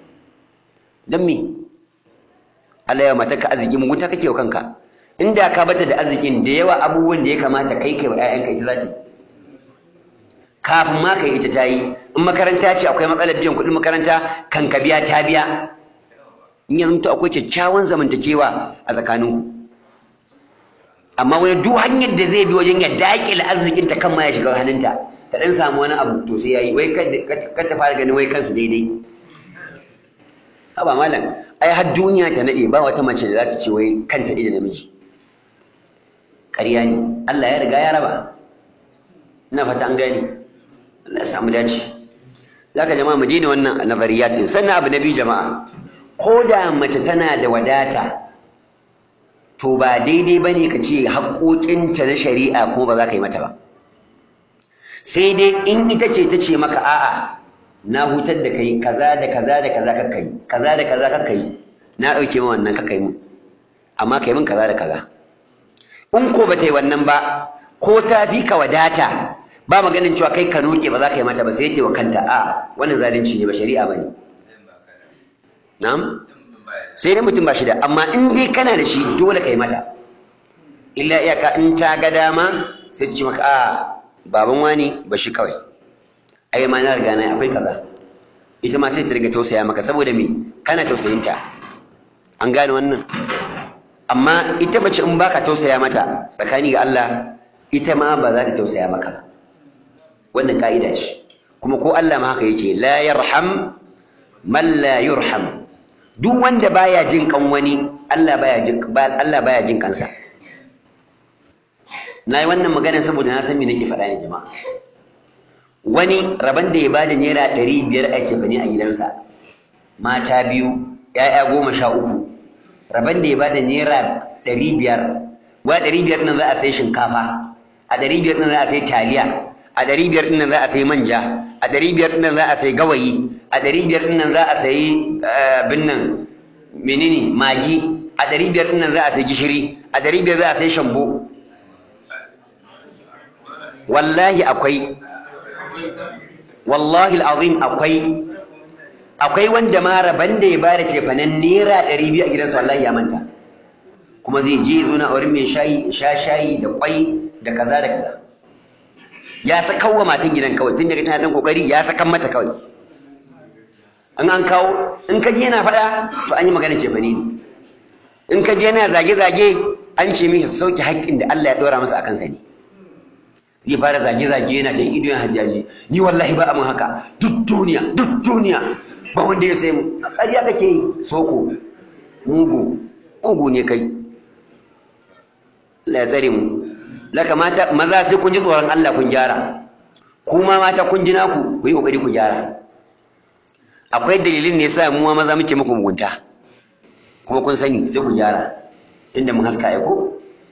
dan me Allah ya mata ka arziki mugunta kake wa kanka inda ka bata da arzikin da yawa abubuwan da ya kamata kai kai wa ƴaƴanka ita za ta kafin ma kai ita ta yi in makaranta ce akwai matsalar biyan kuɗin makaranta kan ka biya ta biya in ya zamto akwai kyakkyawan zamantakewa a tsakaninku amma wani duk hanyar da zai bi wajen ya daƙile arzikinta kan ma ya shiga hannunta ta ɗan samu wani abu to sai ya yi wai kar ta fara ganin wai kansu daidai haba malam ai har duniya ta naɗe ba wata mace da za ta ce wai kanta ɗaya da namiji ƙarya ne Allah ya riga ya raba ina fata an gane Allah ya samu dace zaka jama'a mu daina wannan nazariyat din sannan abu na biyu jama'a ko da mace tana da wadata to ba daidai bane ka ce haƙoƙinta na shari'a kuma ba za ka yi mata ba sai dai in ita ce ta ce maka a'a na hutar da kai kaza da kaza da kaza kakka yi kaza da kaza kakka yi na ɗauke ma wannan kakka yi mun amma kai mun kaza da kaza in ko ba ta yi wannan ba ko ta fi ka wadata ba maganin cewa kai ka noke ba za ka yi mata ba sai yake wa kanta a wannan zalunci ne ba shari'a ba ne na'am sai dai mutum ba shi da amma in dai kana da shi dole ka yi mata illa iyaka in ta ga dama sai ta ce maka a baban wani ba shi kawai ai ma na riga na akwai kaza ita ma sai ta riga tausaya maka saboda me kana tausayinta an gane wannan amma ita mace in baka tausaya mata tsakani ga Allah ita ma ba za ta tausaya maka ba wannan ka'ida ce kuma ko Allah ma haka yake la yarham man la yurham duk wanda baya jin kan wani Allah baya jin Allah baya jin kansa na yi wannan magana saboda na san me nake faɗa ne jama'a wani rabon da ya bada naira ɗari biyar ake bane a gidansa mata biyu ‘ya'ya goma sha uku rabon da ya bada naira ɗari biyar wa ɗari biyar nan za a sai shinkafa a ɗari biyar nan za a sai taliya a ɗari biyar ɗin nan za a sai manja a ɗari biyar ɗin nan za a sai gawayi a ɗari biyar ɗin nan za a sai abin nan menene magi a ɗari biyar ɗin nan za a sai gishiri a ɗari biyar za a sai shambo wallahi akwai wallahi al'azim akwai akwai wanda ma raban da ya bada cefanen naira ɗari biyu a gidansa wallahi ya manta kuma zai je zo na wurin mai shayi sha shayi da kwai da kaza da kaza ya saka wa matan gidan kawai tun daga tana dan kokari ya saka mata kawai an an kawo in ka je yana faɗa to an yi magana cefane ne in ka je yana zage-zage an ce mishi sauke haƙƙin da Allah ya ɗora masa a kansa ne zai fara zage-zage yana jan ido yana hajjaji ni wallahi ba amin haka duk duniya duk duniya ba wanda ya sai mu a ƙarya kake yi soko mugu mugu ne kai Allah ya tsare mu laka mata maza sai kun ji tsoron Allah kun gyara kuma mata kun ji naku ku yi kokari ku gyara akwai dalilin ne yasa mu maza muke muku mugunta kuma kun sani sai ku gyara tunda mun haska ai ko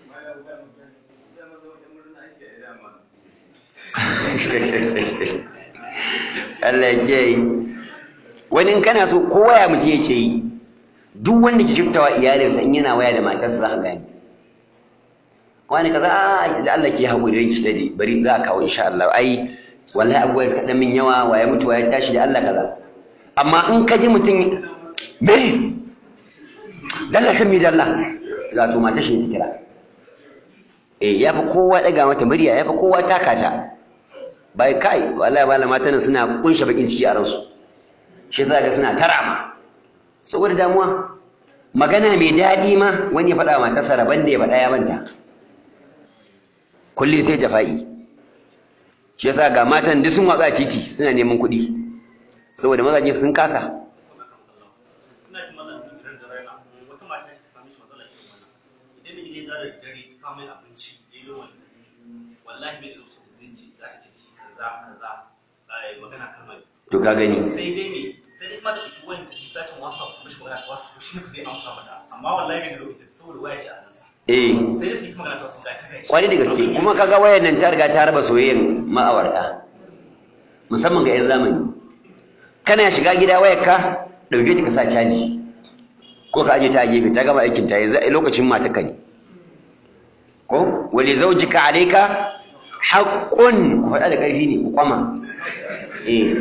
Allah ya yi wani in kana so ko waya mutum yake yi duk wanda ke shiftawa iyalinsa in yana waya da matarsa za ka gani wani kaza a da Allah ke haƙuri ki tadi bari za a kawo insha Allah ai wallahi abubuwa suka dan min yawa waye mutu waye tashi da Allah kaza amma in ka ji mutum me dalla san mi dalla za to mata shi ta kira eh ya fi kowa daga mata murya ya fi kowa taka ta bai kai wallahi wallahi matan suna kunshe bakin ciki a ransu shi za ga suna tarama saboda damuwa magana mai daɗi ma wani ya faɗa matarsa rabon da ya faɗa ya manta kullum sai jafa'i shi yasa ga matan duk sun watsa titi suna neman kuɗi saboda mazaje sun kasa to ka gani sai dai me sai dai kuma da wani sacin whatsapp mishi magana ta whatsapp shi ne zai amsa mata amma wallahi bai da lokacin saboda waya ce a nan eh sai dai su yi magana ta wasu da kai kwari da gaske kuma kaga wayar nan ta riga ta raba soyayyen ma'awarta musamman ga 'yan zamani kana shiga gida wayarka ɗauke ta ka sa caji ko ka aje ta a gefe ta gama aikin ta yanzu lokacin matarka ne ko wali zaujika alayka haqqun ku faɗa da ƙarfi ne ku kwama eh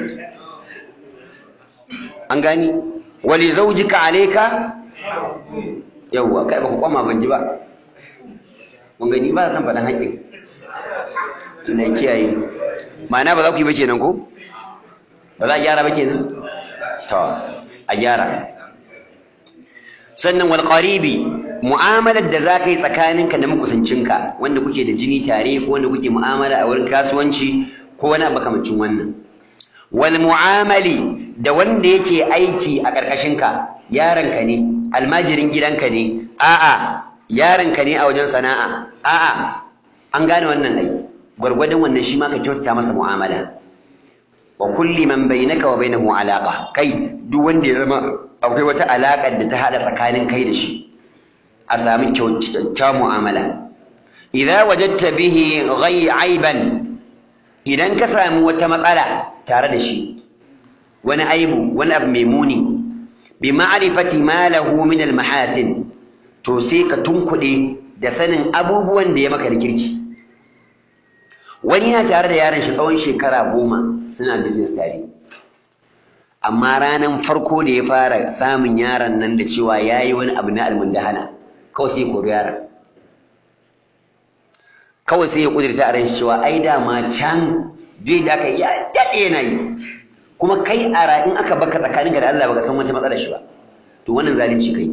an gani wali zaujika alayka yawwa kai ba ku kwama ban ji ba mun gani ba san faɗan haƙƙin Allah ya kiyaye ma'ana ba za ku yi ba kenan ko ba za a gyara ba kenan to a gyara sannan wal qaribi mu'amalar da za ka yi tsakaninka da makusancinka wanda kuke da jini tare ko wanda kuke mu'amala a wurin kasuwanci ko wani makamancin wannan wal mu'amali da wanda yake aiki a ƙarƙashinka yaronka ne almajirin gidanka ne a'a yaronka ne a wajen sana'a a'a an gane wannan ai gwargwadon wannan shi ma ka kyautata masa mu'amala wa kulli man bainaka wa bainahu alaqa kai duk wanda ya zama akwai wata alaƙar da ta hada tsakanin kai da shi a sami kyautar mu'amala idza wajadta bihi ghayy aiban idan ka sami wata matsala tare da shi wani aibu wani abu mai muni bi ma'rifati ma lahu min al mahasin to sai ka tunkuɗe da sanin abubuwan da ya maka da kirki wani yana tare da yaron shi tsawon shekara goma suna business tare amma ranar farko da ya fara samun yaron nan da cewa ya yi wani abu na almundahana kawai sai ya kori yaron kawai sai ya kudurta a ran shi cewa ai dama can duk da aka ya daɗe yana yi kuma kai a ra in aka baka tsakaninka da Allah baka san wata matsalar shi ba to wannan zalunci kai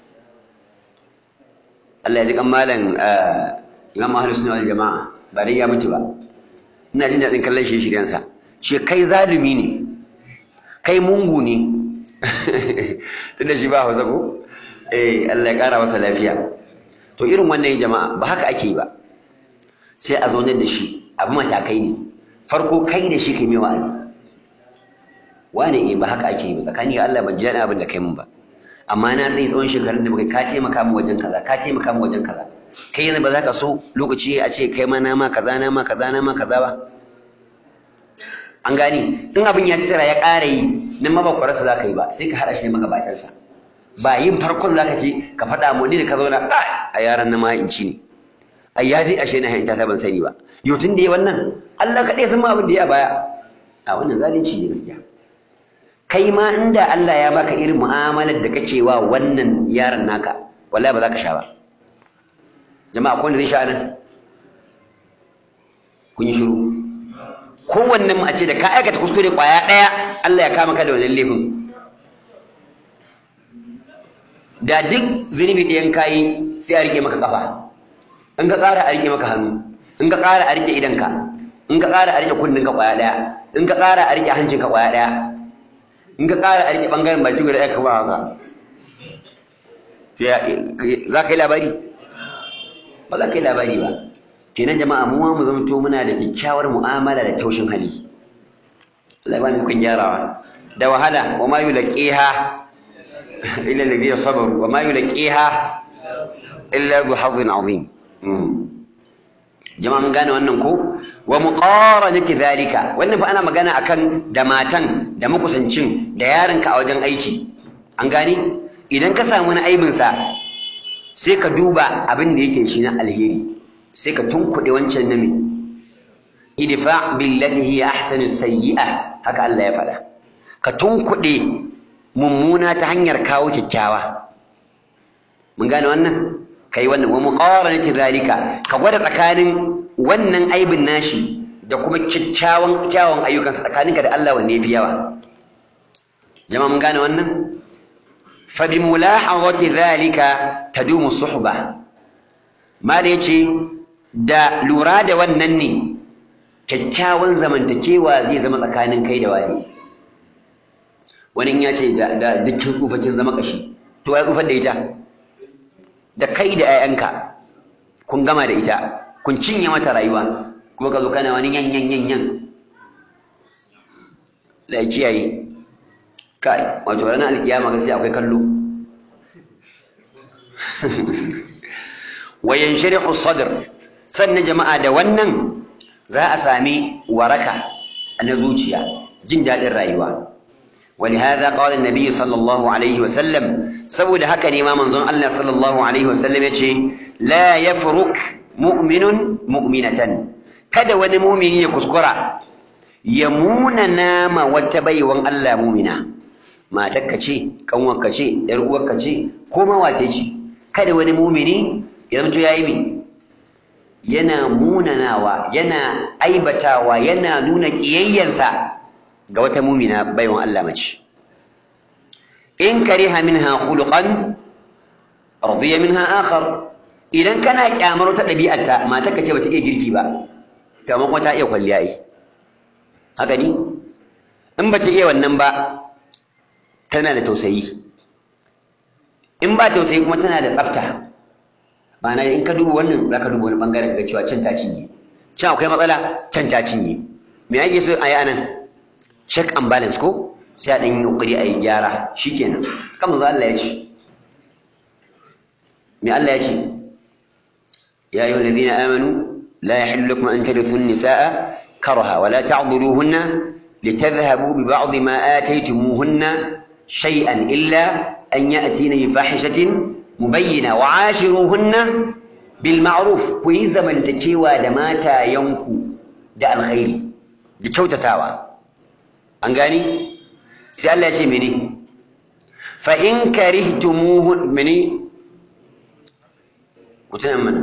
Allah ya ji kan malam Imam Ahlus Sunna wal Jama'a ba dai ya mutu ba ina jin daɗin kallon shi shiryansa shi kai zalumi ne kai mungu ne tunda shi ba hausa ko eh Allah ya ƙara masa lafiya to irin wannan jama'a ba haka ake yi ba sai a zaunar da shi abu matakai ne farko kai da shi kai mai wa'azi wane eh ba haka ake yi ba tsakani ga Allah ban ji daɗin abin da kai mun ba amma na tsaye tsawon shekarun da baka ka taimaka min wajen kaza ka taimaka min wajen kaza kai yanzu ba za ka so lokaci a ce kai ma na ma kaza na ma kaza na ma kaza ba an gani in abin ya tsira ya ƙara yi nan ma ba kwararsa za ka yi ba sai ka haɗa shi da magabatansa ba yin farkon za ka ce ka faɗa mu da ka zauna a yaran na mahaici ne ai ya zai ashe na hanyar ta ban sani ba yau tun da ya wannan Allah kaɗai san ma abin da ya baya a wannan zalunci ne gaskiya kai ma inda Allah ya baka irin mu'amalar da kake wa wannan yaron naka wallahi ba za ka sha ba jama'a akwai wanda zai sha nan kun yi shiru kowanne mu a ce da ka aikata kuskure kwaya ɗaya Allah ya kama ka da wannan laifin da duk zunubi ɗayan kayi sai a rike maka kafa in ka ƙara a rike maka hannu in ka ƙara a rike idanka in ka ƙara a rike kunninka kwaya ɗaya in ka ƙara a rike hancinka kwaya ɗaya in ka ƙara a rike ɓangaren baki guda ɗaya ka ba haka za ka yi labari ba za ka yi labari ba kenan jama'a mu ma mu zamto muna da kyakkyawar mu'amala da taushin hali Allah ba ni kun gyarawa da wahala wa ma yulaqiha illa alladhina sabaru wa ma yulaqiha illa bi hadhin azim jama'a mun gane wannan ko wa muqaranati dhalika wannan fa ana magana akan da matan da makusancin da yaronka a wajen aiki an gane idan ka samu wani aibin sa sai ka duba abin da yake shi na alheri sai ka tunkuɗe wancan nami idfa billati hiya ahsanu sayyi'a haka Allah ya faɗa ka tunkuɗe mummuna ta hanyar kawo kyakkyawa mun gane wannan kai wannan wa muqaranati zalika ka gwada tsakanin wannan aibin nashi da kuma kyakkyawan kyawun ayyukansa tsakaninka da Allah wanne yafi yawa jama'a mun gane wannan fa bi mulahadati zalika tadumu suhba ma da yace da lura da wannan ne kyakkyawan zamantakewa zai zama tsakanin kai da wani wani ya ce da dukkan tsufacin zama kashi to ya tsufar da ita da kai da 'ya'yanka kun gama da ita kun cinye mata rayuwa kuma ka zo kana wani yan yan yan yan da kiyaye kai wato ranar alkiyama gaskiya akwai kallo wa yansharihu sadr sannan jama'a da wannan za a sami waraka na zuciya jin daɗin rayuwa ولهذا قال النبي صلى الله عليه وسلم سبود هكا ما منظر الله صلى الله عليه وسلم يتشي لا يفرك مؤمن مؤمنة كذا wani mumini ya kuskura ya munana ma wata baiwan Allah mumina matarka ce kanwarka ce yar uwarka ce ko ma wace ce kada wani mumini ya zanto yayi mi yana munanawa yana aibatawa yana nuna kiyayyansa ga wata mumina baiwan Allah mace in kariha minha khuluqan radiya minha akhar idan kana kyamar wata ɗabi'arta matarka ce bata iya girki ba to amma kuma ta iya kwalliya ai haka ni in bata iya wannan ba tana da tausayi in ba tausayi kuma tana da tsafta ma'ana in ka duba wannan za ka duba wani bangaren ga cewa can ta cinye can akwai matsala can ta cinye me ake so a yi anan check and balance ko sai a ɗan yi ƙoƙari a yi gyara shikenan kan manzo Allah ya ce me Allah ya ce ya ayyuhal ladina amanu la yahillu lakum an tarithu an-nisaa karha wa la ta'dhuluhunna litadhhabu bi ba'd ma ataytumuhunna shay'an illa an ya'tina bi fahishatin mubayyina wa 'ashiruhunna bil ma'ruf ku yi zamantakewa da matayanku da alkhairi da kyautatawa an gani sai Allah ya ce mene fa in karihtumuhu mene mutunan mana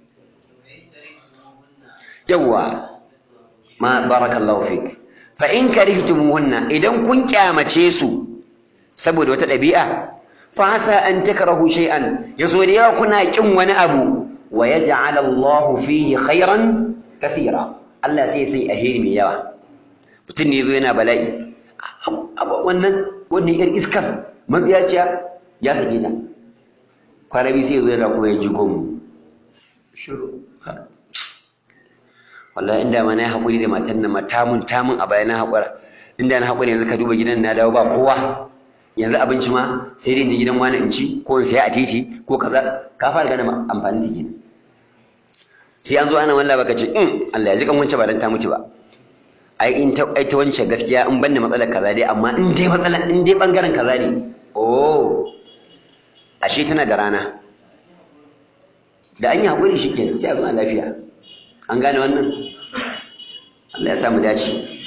yawa ma barakallahu fik fa in karihtumuhunna idan kun kyamace su saboda wata ɗabi'a fa asa an takrahu shay'an yaso da yawa kuna kin wani abu wa yaj'al Allah fihi khairan kathira Allah sai sai ahiri mai yawa mutum ne zo yana bala'i wannan wannan yar iskar matsiyaciya ya sake ta kwarabi sai zo yana kuma ya ji gomu shiru wallahi inda ma na haƙuri da matan nan tamun tamun a baya na haƙura inda na haƙuri yanzu ka duba gidan na dawo ba kowa yanzu abinci ma sai dai in je gidan wani in ci ko in saya a titi ko kaza ka fara gane amfani da gina sai an zo ana wallah baka ce in Allah ya ji kan wance ba dan ta mutu ba ai in ta ai ta wance gaskiya in banne matsalar kaza dai amma in dai matsala in dai bangaren kaza ne oh ashe tana da rana da an yi haƙuri shi kenan sai a zo a lafiya an gane wannan Allah ya samu dace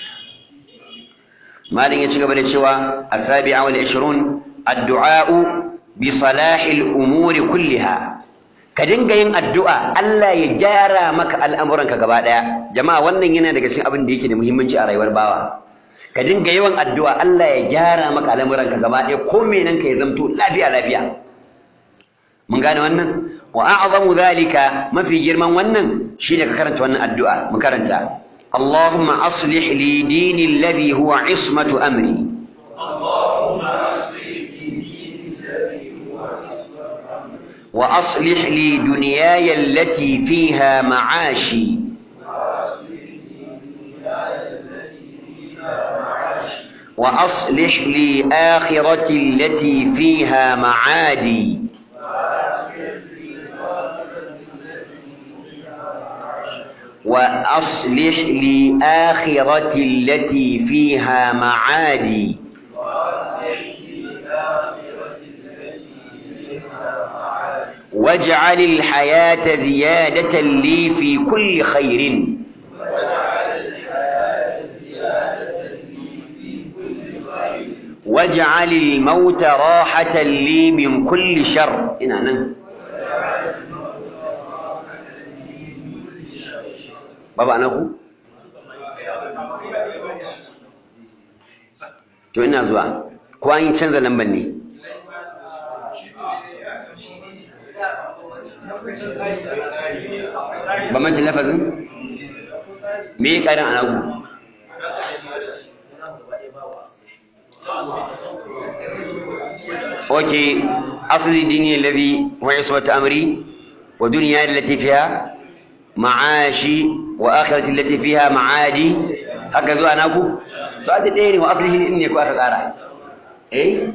malin ya ci gaba da cewa asabi'a wal 20 addu'a'u bi salahil umuri kulliha ka dinga yin addu'a Allah ya gyara maka al'amuranka gaba daya jama'a wannan yana daga cikin abin da yake da muhimmanci a rayuwar bawa ka dinga yawan addu'a Allah ya gyara maka al'amuranka gaba daya ko menan ka ya zamto lafiya lafiya mun gane wannan wa a'zamu dhalika mafi girman wannan shine ka karanta wannan addu'a mu karanta اللهم أصلح لي ديني الذي هو عصمة أمري اللهم أصلح لي ديني الذي هو عصمة أمري وأصلح لي دنياي التي فيها معاشي وأصلح لي دنياي التي فيها معاشي وأصلح لي آخرتي التي فيها معادي وأصلح لي آخرتي التي فيها معاشي وأصلح لي آخرتي التي فيها معادي وأصلح لي آخرتي التي فيها معاشي واجعل الحياة زيادة لي في كل خير واجعل الحياة زيادة لي في كل خير واجعل الموت راحة لي من كل شر إن أنا بابا أنا أقول to ina zuwa ko an yi canza lambar ne bambancin lafazin me ya ƙarin anagu اوكي اصل ديني الذي هو عصمة امري ودنياي التي فيها معاشي واخرتي التي فيها معادي هكذا انا اكو فهذا ديني واصله اني اكو افقارا اي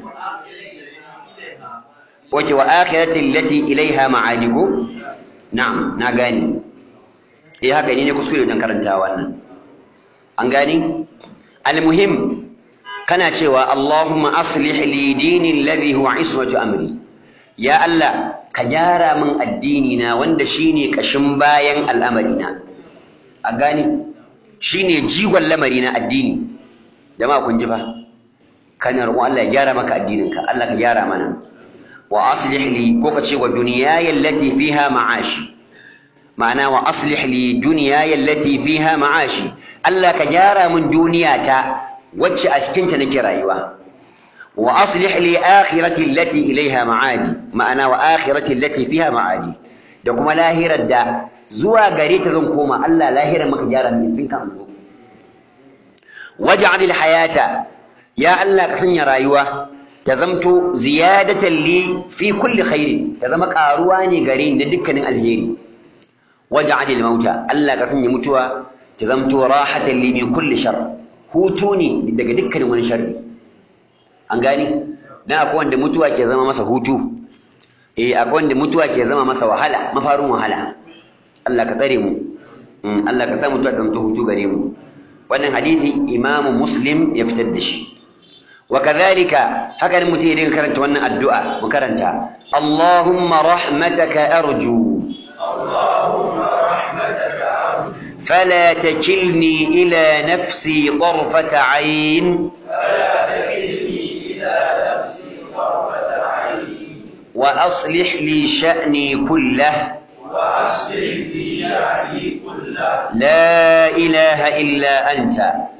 اوكي واخرتي التي اليها معادكم نعم na gani eh haka ne ne kuskure wajen karanta wannan an gani almuhim kana cewa Allahumma aslih li dini alladhi huwa ismatu amri ya Allah ka gyara min addini na wanda shine kashin bayan al'amari na a gani shine jigon lamari na addini jama'a kun ji fa kana roƙon Allah ya gyara maka addinin ka Allah ka gyara mana wa aslih li ko ka ce wa dunyaya allati fiha ma'ashi ma'ana wa aslih li dunyaya allati fiha ma'ashi Allah ka gyara min duniyata wacce a cikin ta nake rayuwa wa aslih li akhirati allati ilaiha ma'adi ma'ana wa akhirati allati fiha ma'adi da kuma lahirar da zuwa gare ta zan koma Allah lahirar maka gyara min tun kan zo waj'al hayata ya Allah ka sanya rayuwa ta zamto ziyadatan li fi kulli khairin ta zama karuwa ne gare ni da dukkanin alheri waj'al mauta Allah ka sanya mutuwa ta zamto rahatan li min kulli shar hutu ne daga dukkanin wani sharri an gani dan akwai wanda mutuwa ke zama masa hutu eh akwai wanda mutuwa ke zama masa wahala mafarin wahala Allah ka tsare mu Allah ka sa mutuwa ta zama hutu gare mu wannan hadisi Imam Muslim ya fitar da shi wa kadhalika haka ne mutum ya karanta wannan addu'a mu karanta Allahumma rahmataka arju Allahumma rahmataka arju فلا تكلني إلى نفسي طرفة عين فلا تكلني إلى نفسي طرفة عين وأصلح لي شأني كله وأصلح لي شأني كله لا إله إلا أنت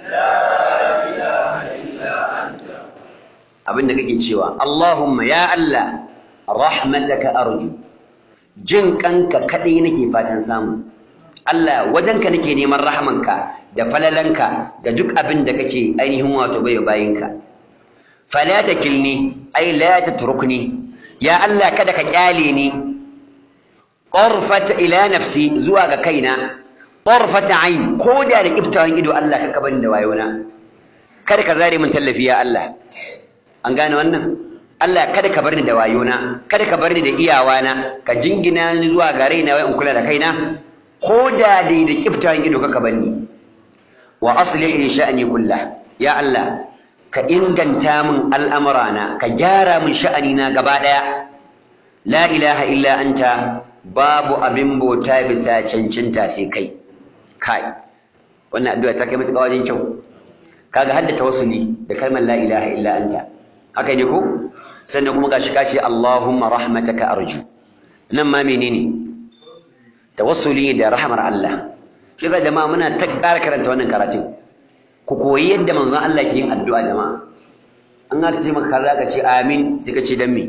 abin da kake cewa Allahumma ya Allah rahmataka arju jin kanka kadai nake fatan samu Allah wajenka nake neman rahmanka da falalanka da duk abin da kake ainihin wato bai bayinka fala takilni ai la tatrukni ya Allah kada ka kyale ni qarfat ila nafsi zuwa ga kaina qarfata ain ko da da kiftawan ido Allah ka kaban da wayona kada ka zare min tallafi ya Allah an gane wannan Allah kada ka bar ni da wayona kada ka bar ni da iyawana ka jingina ni zuwa ga raina wai in kula da kaina ko da dai da kiftawan ido ka bar ni wa aslih li sha'ni kullah ya Allah ka inganta min al'amurana ka gyara min sha'anina gaba daya la ilaha illa anta babu abin bauta bisa cancanta sai kai kai wannan addu'a ta kai matuƙa wajen kyau kaga hadda tawassuli da kalmar la ilaha illa anta haka ne ko sannan kuma gashi kace Allahumma rahmataka arju nan ma menene tawassuli da rahmar Allah shi ga jama'a muna ta ƙara karanta wannan karatun ku koyi yadda manzon Allah ke yin addu'a jama'a an aka ce maka kaza ka ce amin sai ka ce dan me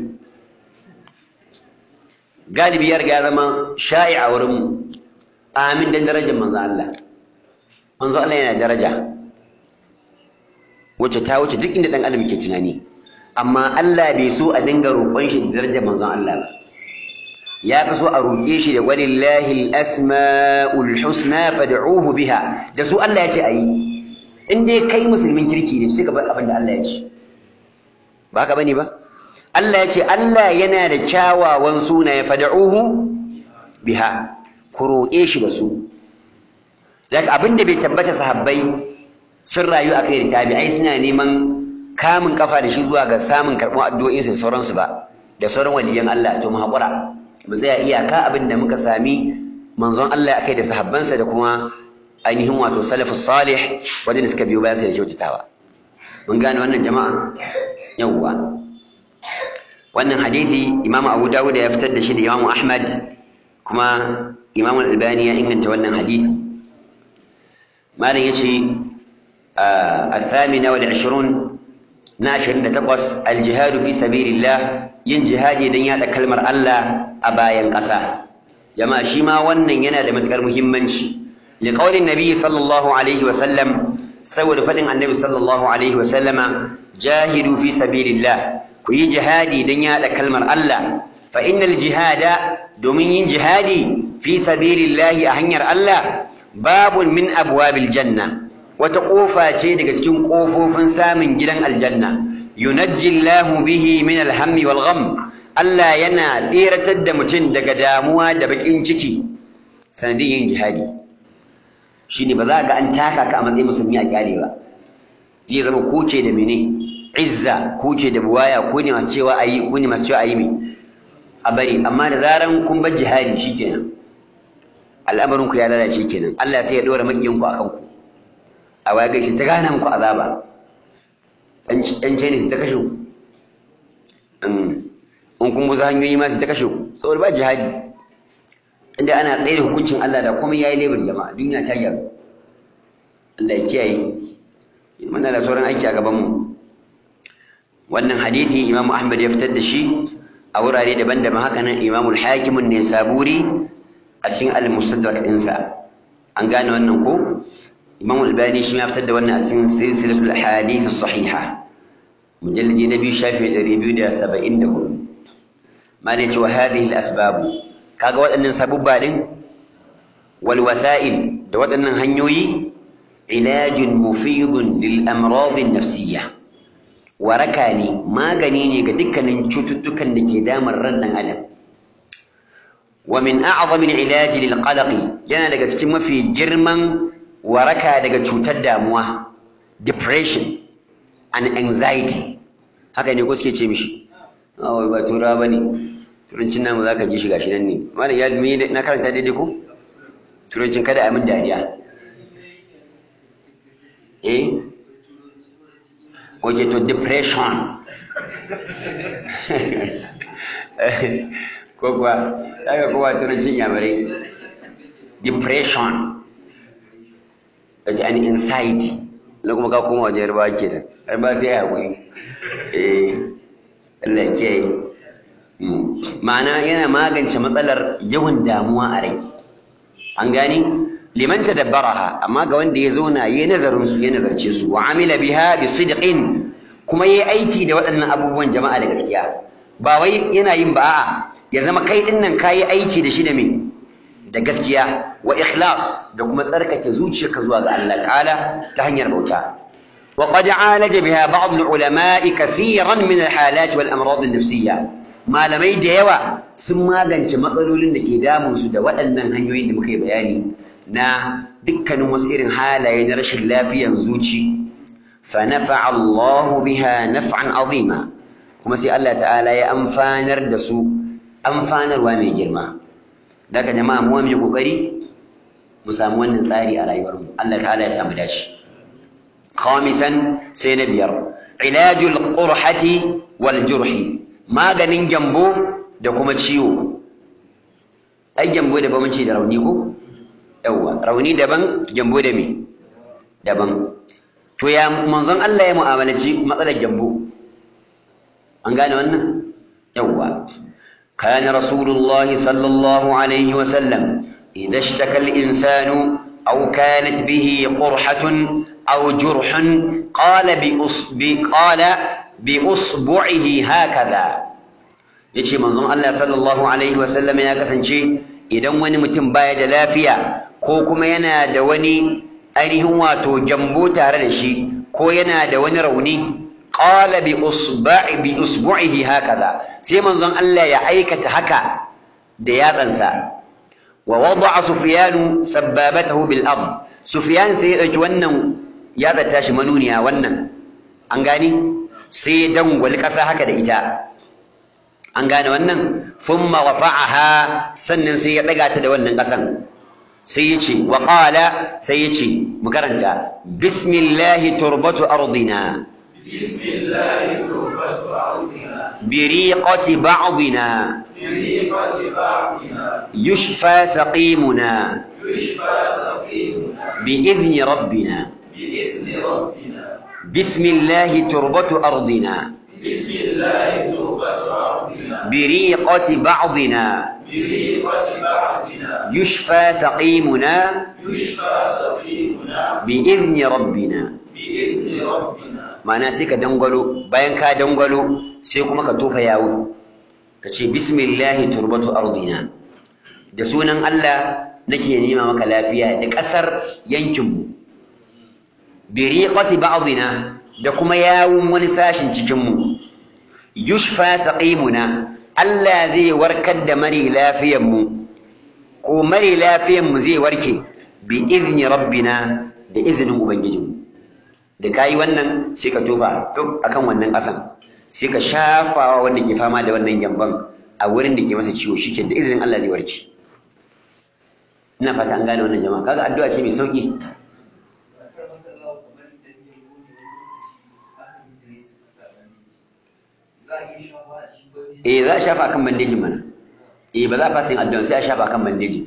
galibi ya riga zama sha'i a wurin mu amin dan darajar manzon Allah manzon Allah yana daraja wacce ta wuce duk inda dan adam ke tunani amma Allah bai so a dinga roƙon shi da darajar manzon Allah ba ya fi so a roƙe shi da walillahi al-asma'ul husna fad'uhu biha da su Allah ya ce ayi in dai kai musulmin kirki ne sai ka bar abin da Allah ya ce ba ka bane ba Allah ya ce Allah yana da kyawawan sunaye fad'uhu biha ku roƙe shi da su daga abin da bai tabbata sahabbai sun rayu a kai da tabi'ai suna neman kamun kafa da shi zuwa ga samun karɓar addu'o'insu da sauransu ba da sauran waliyan Allah to mu haƙura mu tsaya iyaka abin da muka sami manzon Allah akai da sahabbansa da kuma ainihin wato salafus salih wadanda suka biyo bayan sa da kyautatawa mun gane wannan jama'a yawwa wannan hadisi Imam Abu Dawud ya fitar da shi da Imam Ahmad kuma Imam Al-Albani ya inganta wannan hadisi malam yace الثامنة والعشرون ناشر نتقص الجهاد في سبيل الله yin jihadi don yaɗa kalmar Allah a bayan ƙasa jama'a shi ma wannan yana da matuƙar muhimmanci liqaulin nabi sallallahu alaihi wa sallam saboda faɗin annabi sallallahu alaihi wa sallama jahidu fi sabilillah ku yi jihadi don yaɗa kalmar Allah fa innal jihada domin yin jihadi fi sabilillah a hanyar Allah babun min abwabil janna wata ƙofa ce daga cikin ƙofofin samun gidan aljanna yunajji Allahu bihi min alhammi wal gham Allah yana tseratar da mutum daga damuwa da bakin ciki sanadin yin jihadi shine ba za ga an taka ka a matsayin musulmi a kyale ba zai zama kuce da mene izza kuce da buwaya ko ne masu cewa ayi ko ne masu cewa ayi me a bari amma da zaran kun bar jihadi shikenan al'amarin ku ya lalace kenan Allah sai ya dora makiyin ku akan ku a waya gaishe ta gana muku azaba an ce ne su ta kashe ku in kun buza hanyoyi ma su ta kashe ku saboda ba jihadi inda ana tsaye da hukuncin Allah da komai yayi lebar jama'a duniya ta gyaru Allah ya kiyaye muna da sauran aiki a gaban mu wannan hadisi Imam Ahmad ya fitar da shi a wurare daban-daban haka nan Imam al-Hakim an-Nisaburi a cikin al-Mustadrak ɗinsa an gane wannan ko Imam al-Albani shi ya fitar da wannan a cikin silsilatul ahadith as-sahiha mujalladi na biyu shafi 274 ma ne ce wa hadhihi al-asbab kaga waɗannan sabubba din wal wasa'il da waɗannan hanyoyi ilajun mufidun lil amrad an-nafsiyya waraka ne magani ne ga dukkanin cututtukan da ke damar ran dan adam wa min a'zam al-ilaj lil qalaq yana daga cikin mafi girman waraka daga cutar damuwa depression and anxiety haka ne ko suke ce mishi awai ba tura ba ne turancin namu za ka ji shi gashi nan ne malam ya mi na karanta daidai ko turancin kada a min dariya eh okay to depression ko kuwa daga kowa turancin yamare depression kaji an anxiety na kuma ka koma wajen yarbawa ke da yarbawa sai ya haƙuri eh Allah ke yi ma'ana yana magance matsalar yawan damuwa a rai an gani liman tadabbaraha amma ga wanda ya zauna yayi nazarin su ya nazarce su wa amila biha bi sidqin kuma yayi aiki da waɗannan abubuwan jama'a da gaskiya ba wai yana yin ba a'a ya zama kai dinnan kayi aiki da shi da me da gaskiya wa ikhlas da kuma tsarkake zuciyarka zuwa ga Allah ta'ala ta hanyar bauta wa qad alaja biha ba'd al-ulama'i kathiran min al-halat wal amrad an-nafsiyya malamai da yawa sun magance matsalolin da ke damun su da waɗannan hanyoyin da muka yi bayani na dukkanin wasu irin halaye na rashin lafiyan zuci fa nafa'a Allah biha naf'an azima kuma sai Allah ta'ala ya amfanar da su amfanarwa mai girma daga jama'a mu mu kokari mu samu wannan tsari a rayuwar mu Allah ta'ala ya samu dashi khamisan sai na biyar ilajul qurhati wal jurhi maganin gyambo da kuma ciwo ai gyambo da bamanci da rauni ko yawa rauni daban gyambo da me daban to ya manzon Allah ya mu'amalaci matsalar gyambo an gane wannan yawa كان رسول الله صلى الله عليه وسلم إذا اشتكى الإنسان أو كانت به قرحة أو جرح قال بأصب قال بأصبعه هكذا yace manzon Allah sallallahu alaihi wasallam ya kasance idan wani mutum baya da lafiya ko kuma yana da wani ainihin wato jambo tare da shi ko yana da wani rauni qala bi usba'i bi usbu'ihi hakaza sai manzon Allah ya aikata haka da yatsansa wa wada'a sufyanu sabbabatahu bil ard sufyan sai ya dauki wannan yatsa tashi manuniya wannan an gani sai ya dangwali kasa haka da ita an gane wannan thumma rafa'aha sannan sai ya daga ta da wannan kasan sai ya ce wa qala sai ya ce mu karanta bismillahi turbatu ardina بسم الله تربة أرضنا بريقة بعضنا بريقة بعضنا يشفى سقيمنا يشفى سقيمنا بإذن ربنا بإذن ربنا بسم الله تربة أرضنا بسم الله تربة أرضنا بريقة بعضنا بريقة بعضنا يشفى سقيمنا يشفى سقيمنا بإذن ربنا بإذن ربنا ma'ana sai ka dangwalo bayan ka dangwalo sai kuma ka tofa yawo ka ce bismillahi turbatu ardina da sunan Allah nake nema maka lafiya da ƙasar yankinmu bi riqati ba'dina da kuma yawun wani sashin cikinmu yushfa saqimuna Allah zai warkar da mari lafiyanmu ko mari lafiyanmu zai warke bi izni rabbina da izinin ubangijinmu da kayi wannan sai ka tofa duk akan wannan ƙasan sai ka shafawa wanda ke fama da wannan gyamban a wurin da ke masa ciwo shike da izinin Allah zai warke ina fata an gane wannan jama'a kaga addu'a ce mai sauki eh za a shafa kan bandejin mana eh ba za a fasa yin addu'a sai a shafa kan bandejin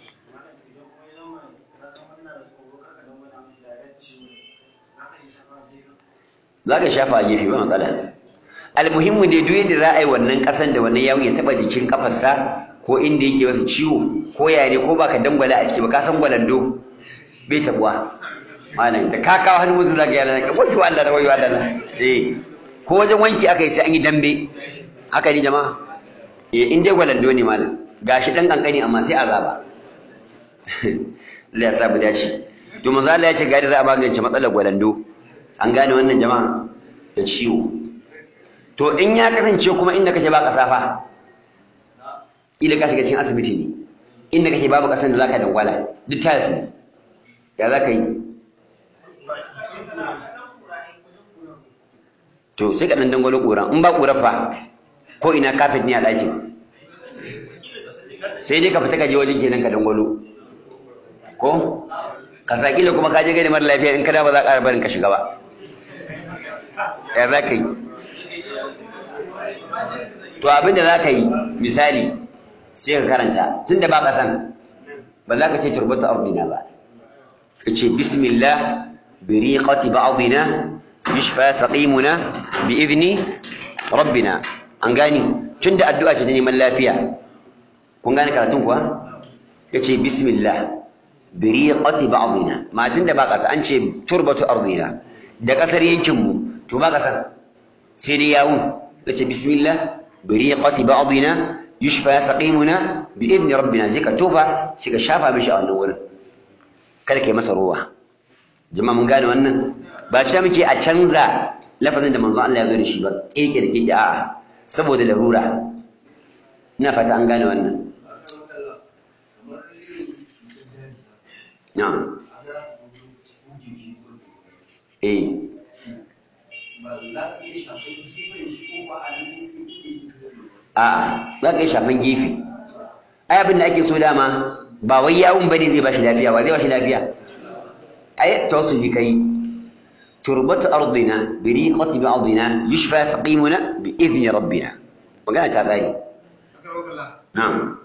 za ka shafa a gefe ba matsala almuhimmu dai duk yadda za a yi wannan ƙasan da wannan yawon ya taɓa jikin ƙafarsa ko inda yake wasu ciwo ko yaya ne ko baka dangwala a ciki ba ka san gwalando bai tabuwa malam da ka kawo hannu musu zaka yana ka wayo Allah da wayo Allah eh ko wajen wanki aka yi sai an yi dambe haka ne jama'a eh in dai gwalando ne malam gashi dan kankani amma sai azaba Allah ya sa mu dace to manzo Allah ya ce ga da za a magance matsalar gwalando an gane wannan jama'a da ciwo to in ya kasance kuma inda kake ba kasafa ila ka shiga cikin asibiti ne inda kake babu kasan da zaka dangwala duk ta su ya zaka yi to sai ka dan dangwalo ƙura in ba ƙura fa ko ina kafet ne a ɗakin sai dai ka fita ka je wajen kenan ka dangwalo ko ka sa kila kuma ka je gani mara lafiya in kada ba za ka ƙara barin ka shiga ba ya za ka yi to abin da za ka yi misali sai ka karanta tun da ba ka san ba za ka ce turbata ardina ba ka ce bismillah bi riqati ba'dina yushfa saqimuna bi idni rabbina an gani tun da addu'a ce ta neman lafiya kun gane karatun kuwa ya ce bismillah bi riqati ba'dina ma tun da ba ka san an ce turbatu ardina da kasar yankinmu to ba ka san sai dai yawun ya ce bismillah بريقة بعضنا يشفى سقيمنا بإذن ربنا زي كتوفا سي كشافا مشي a wannan wurin kada kai masa ruwa jama'a mun gane wannan ba shi muke a canza lafazin da manzon Allah ya zo da shi ba keke da keke a'a saboda larura ina fata an gane wannan na'am eh a'a za ka yi shafan gefe ai abin da ake so dama ba wai yawun bane zai bashi lafiya ba zai bashi lafiya ai tawassuli kai turbatu ardina bi riqati ba'dina yushfa saqimuna bi idni rabbina magana ta kare na'am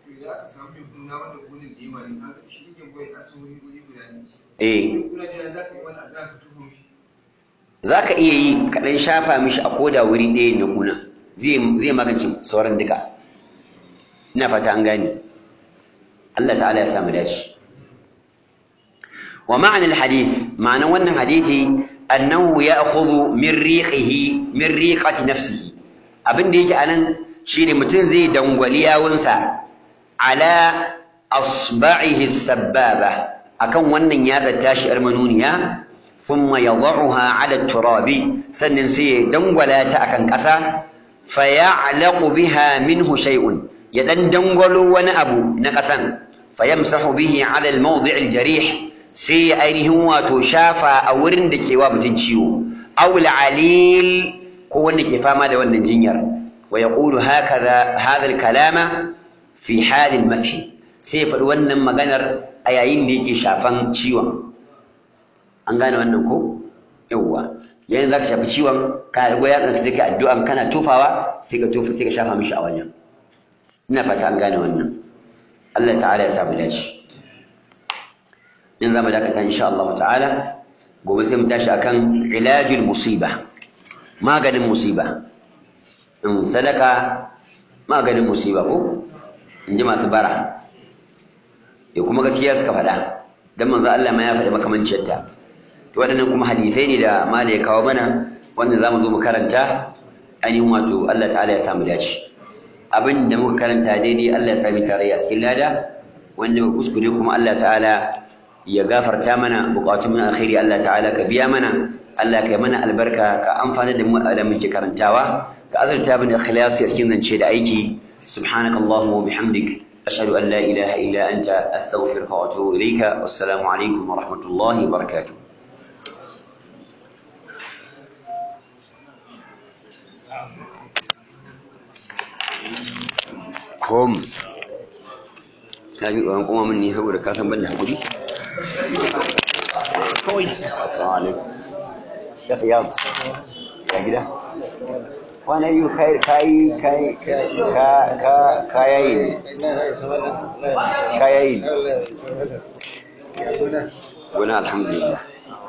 eh za ka iya yi kaɗan shafa mishi a koda wuri ɗaya na kuna zai magance sauran duka ina fata an gane Allah ta'ala ya samu dace wa ma'anar hadith ma'anar wannan hadithi annahu ya'khudhu min riqihi min riqati nafsihi abin da yake anan shine mutum zai dangwali yawunsa ala asba'ihi sababa akan wannan ya tashi yar manuniya ثم يضعها على التراب سنن سي دنغولا تا akan ƙasa فيعلق بها منه شيء يدن دنغلو wani abu na ƙasan فيمسح به على الموضع الجريح sai ainihin wato shafa a wurin da ke wa mutum ciwo aw alil ko wanda ke fama da wannan jinyar wa yaqulu hakaza hadha kalama fi hal almasih sai faɗi wannan maganar a yayin da yake shafan ciwon an gane wannan ko yawwa yayin zaka shafi ciwon kana da goya sai ka addu'an kana tofawa sai ka tofa sai ka shafa mishi a wajen ina fata an gane wannan Allah ta'ala ya samu dace in zamu dakata insha Allah ta'ala gobe sai mu tashi akan ilajul musiba maganin musiba in sadaka maganin musiba ko in ji masu bara ya kuma gaskiya suka faɗa dan manzo Allah ma ya faɗi makamanciyarta to waɗannan kuma hadisai ne da mala ya kawo mana wanda zamu zo mu karanta ainihin wato Allah ta'ala ya samu dace abin da muka karanta daidai Allah ya sami tarayya a cikin lada wanda muka kuskure kuma Allah ta'ala ya gafarta mana bukatun mu alkhairi Allah ta'ala ka biya mana Allah ka yi mana albarka ka amfana da mu da muke karantawa ka azurta bin ikhlasi a cikin zance da aiki subhanakallahumma wa bihamdik ashhadu an la ilaha illa anta astaghfiruka wa atubu ilayka wassalamu alaikum wa rahmatullahi wa barakatuh alaikum ka ji tsoron kuma min ni saboda ka san ban da hakuri kawai assalamu alaikum shek yab ya gida kwana yi kai kai kai ka ka ka yayi ka yayi wani alhamdulillah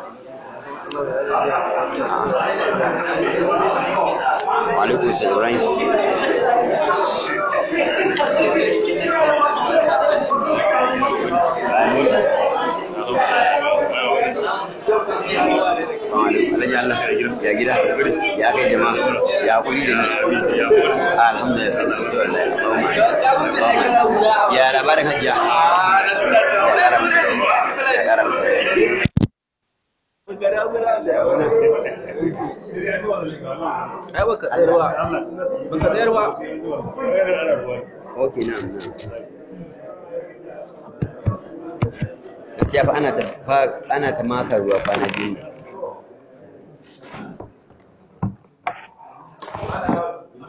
wa alaikum salam ibrahim Alhaji Allah ya gida ya kai jama'a ya kuri da ni alhamdulillah sai su so Allah ya labarin hajjia ya ramta ya ramta ai baka tsayar ba baka tsayar ba Okay, na'am, na'am. Gaskiya fa ana ta fa ana ta maka ruwa kwana biyu.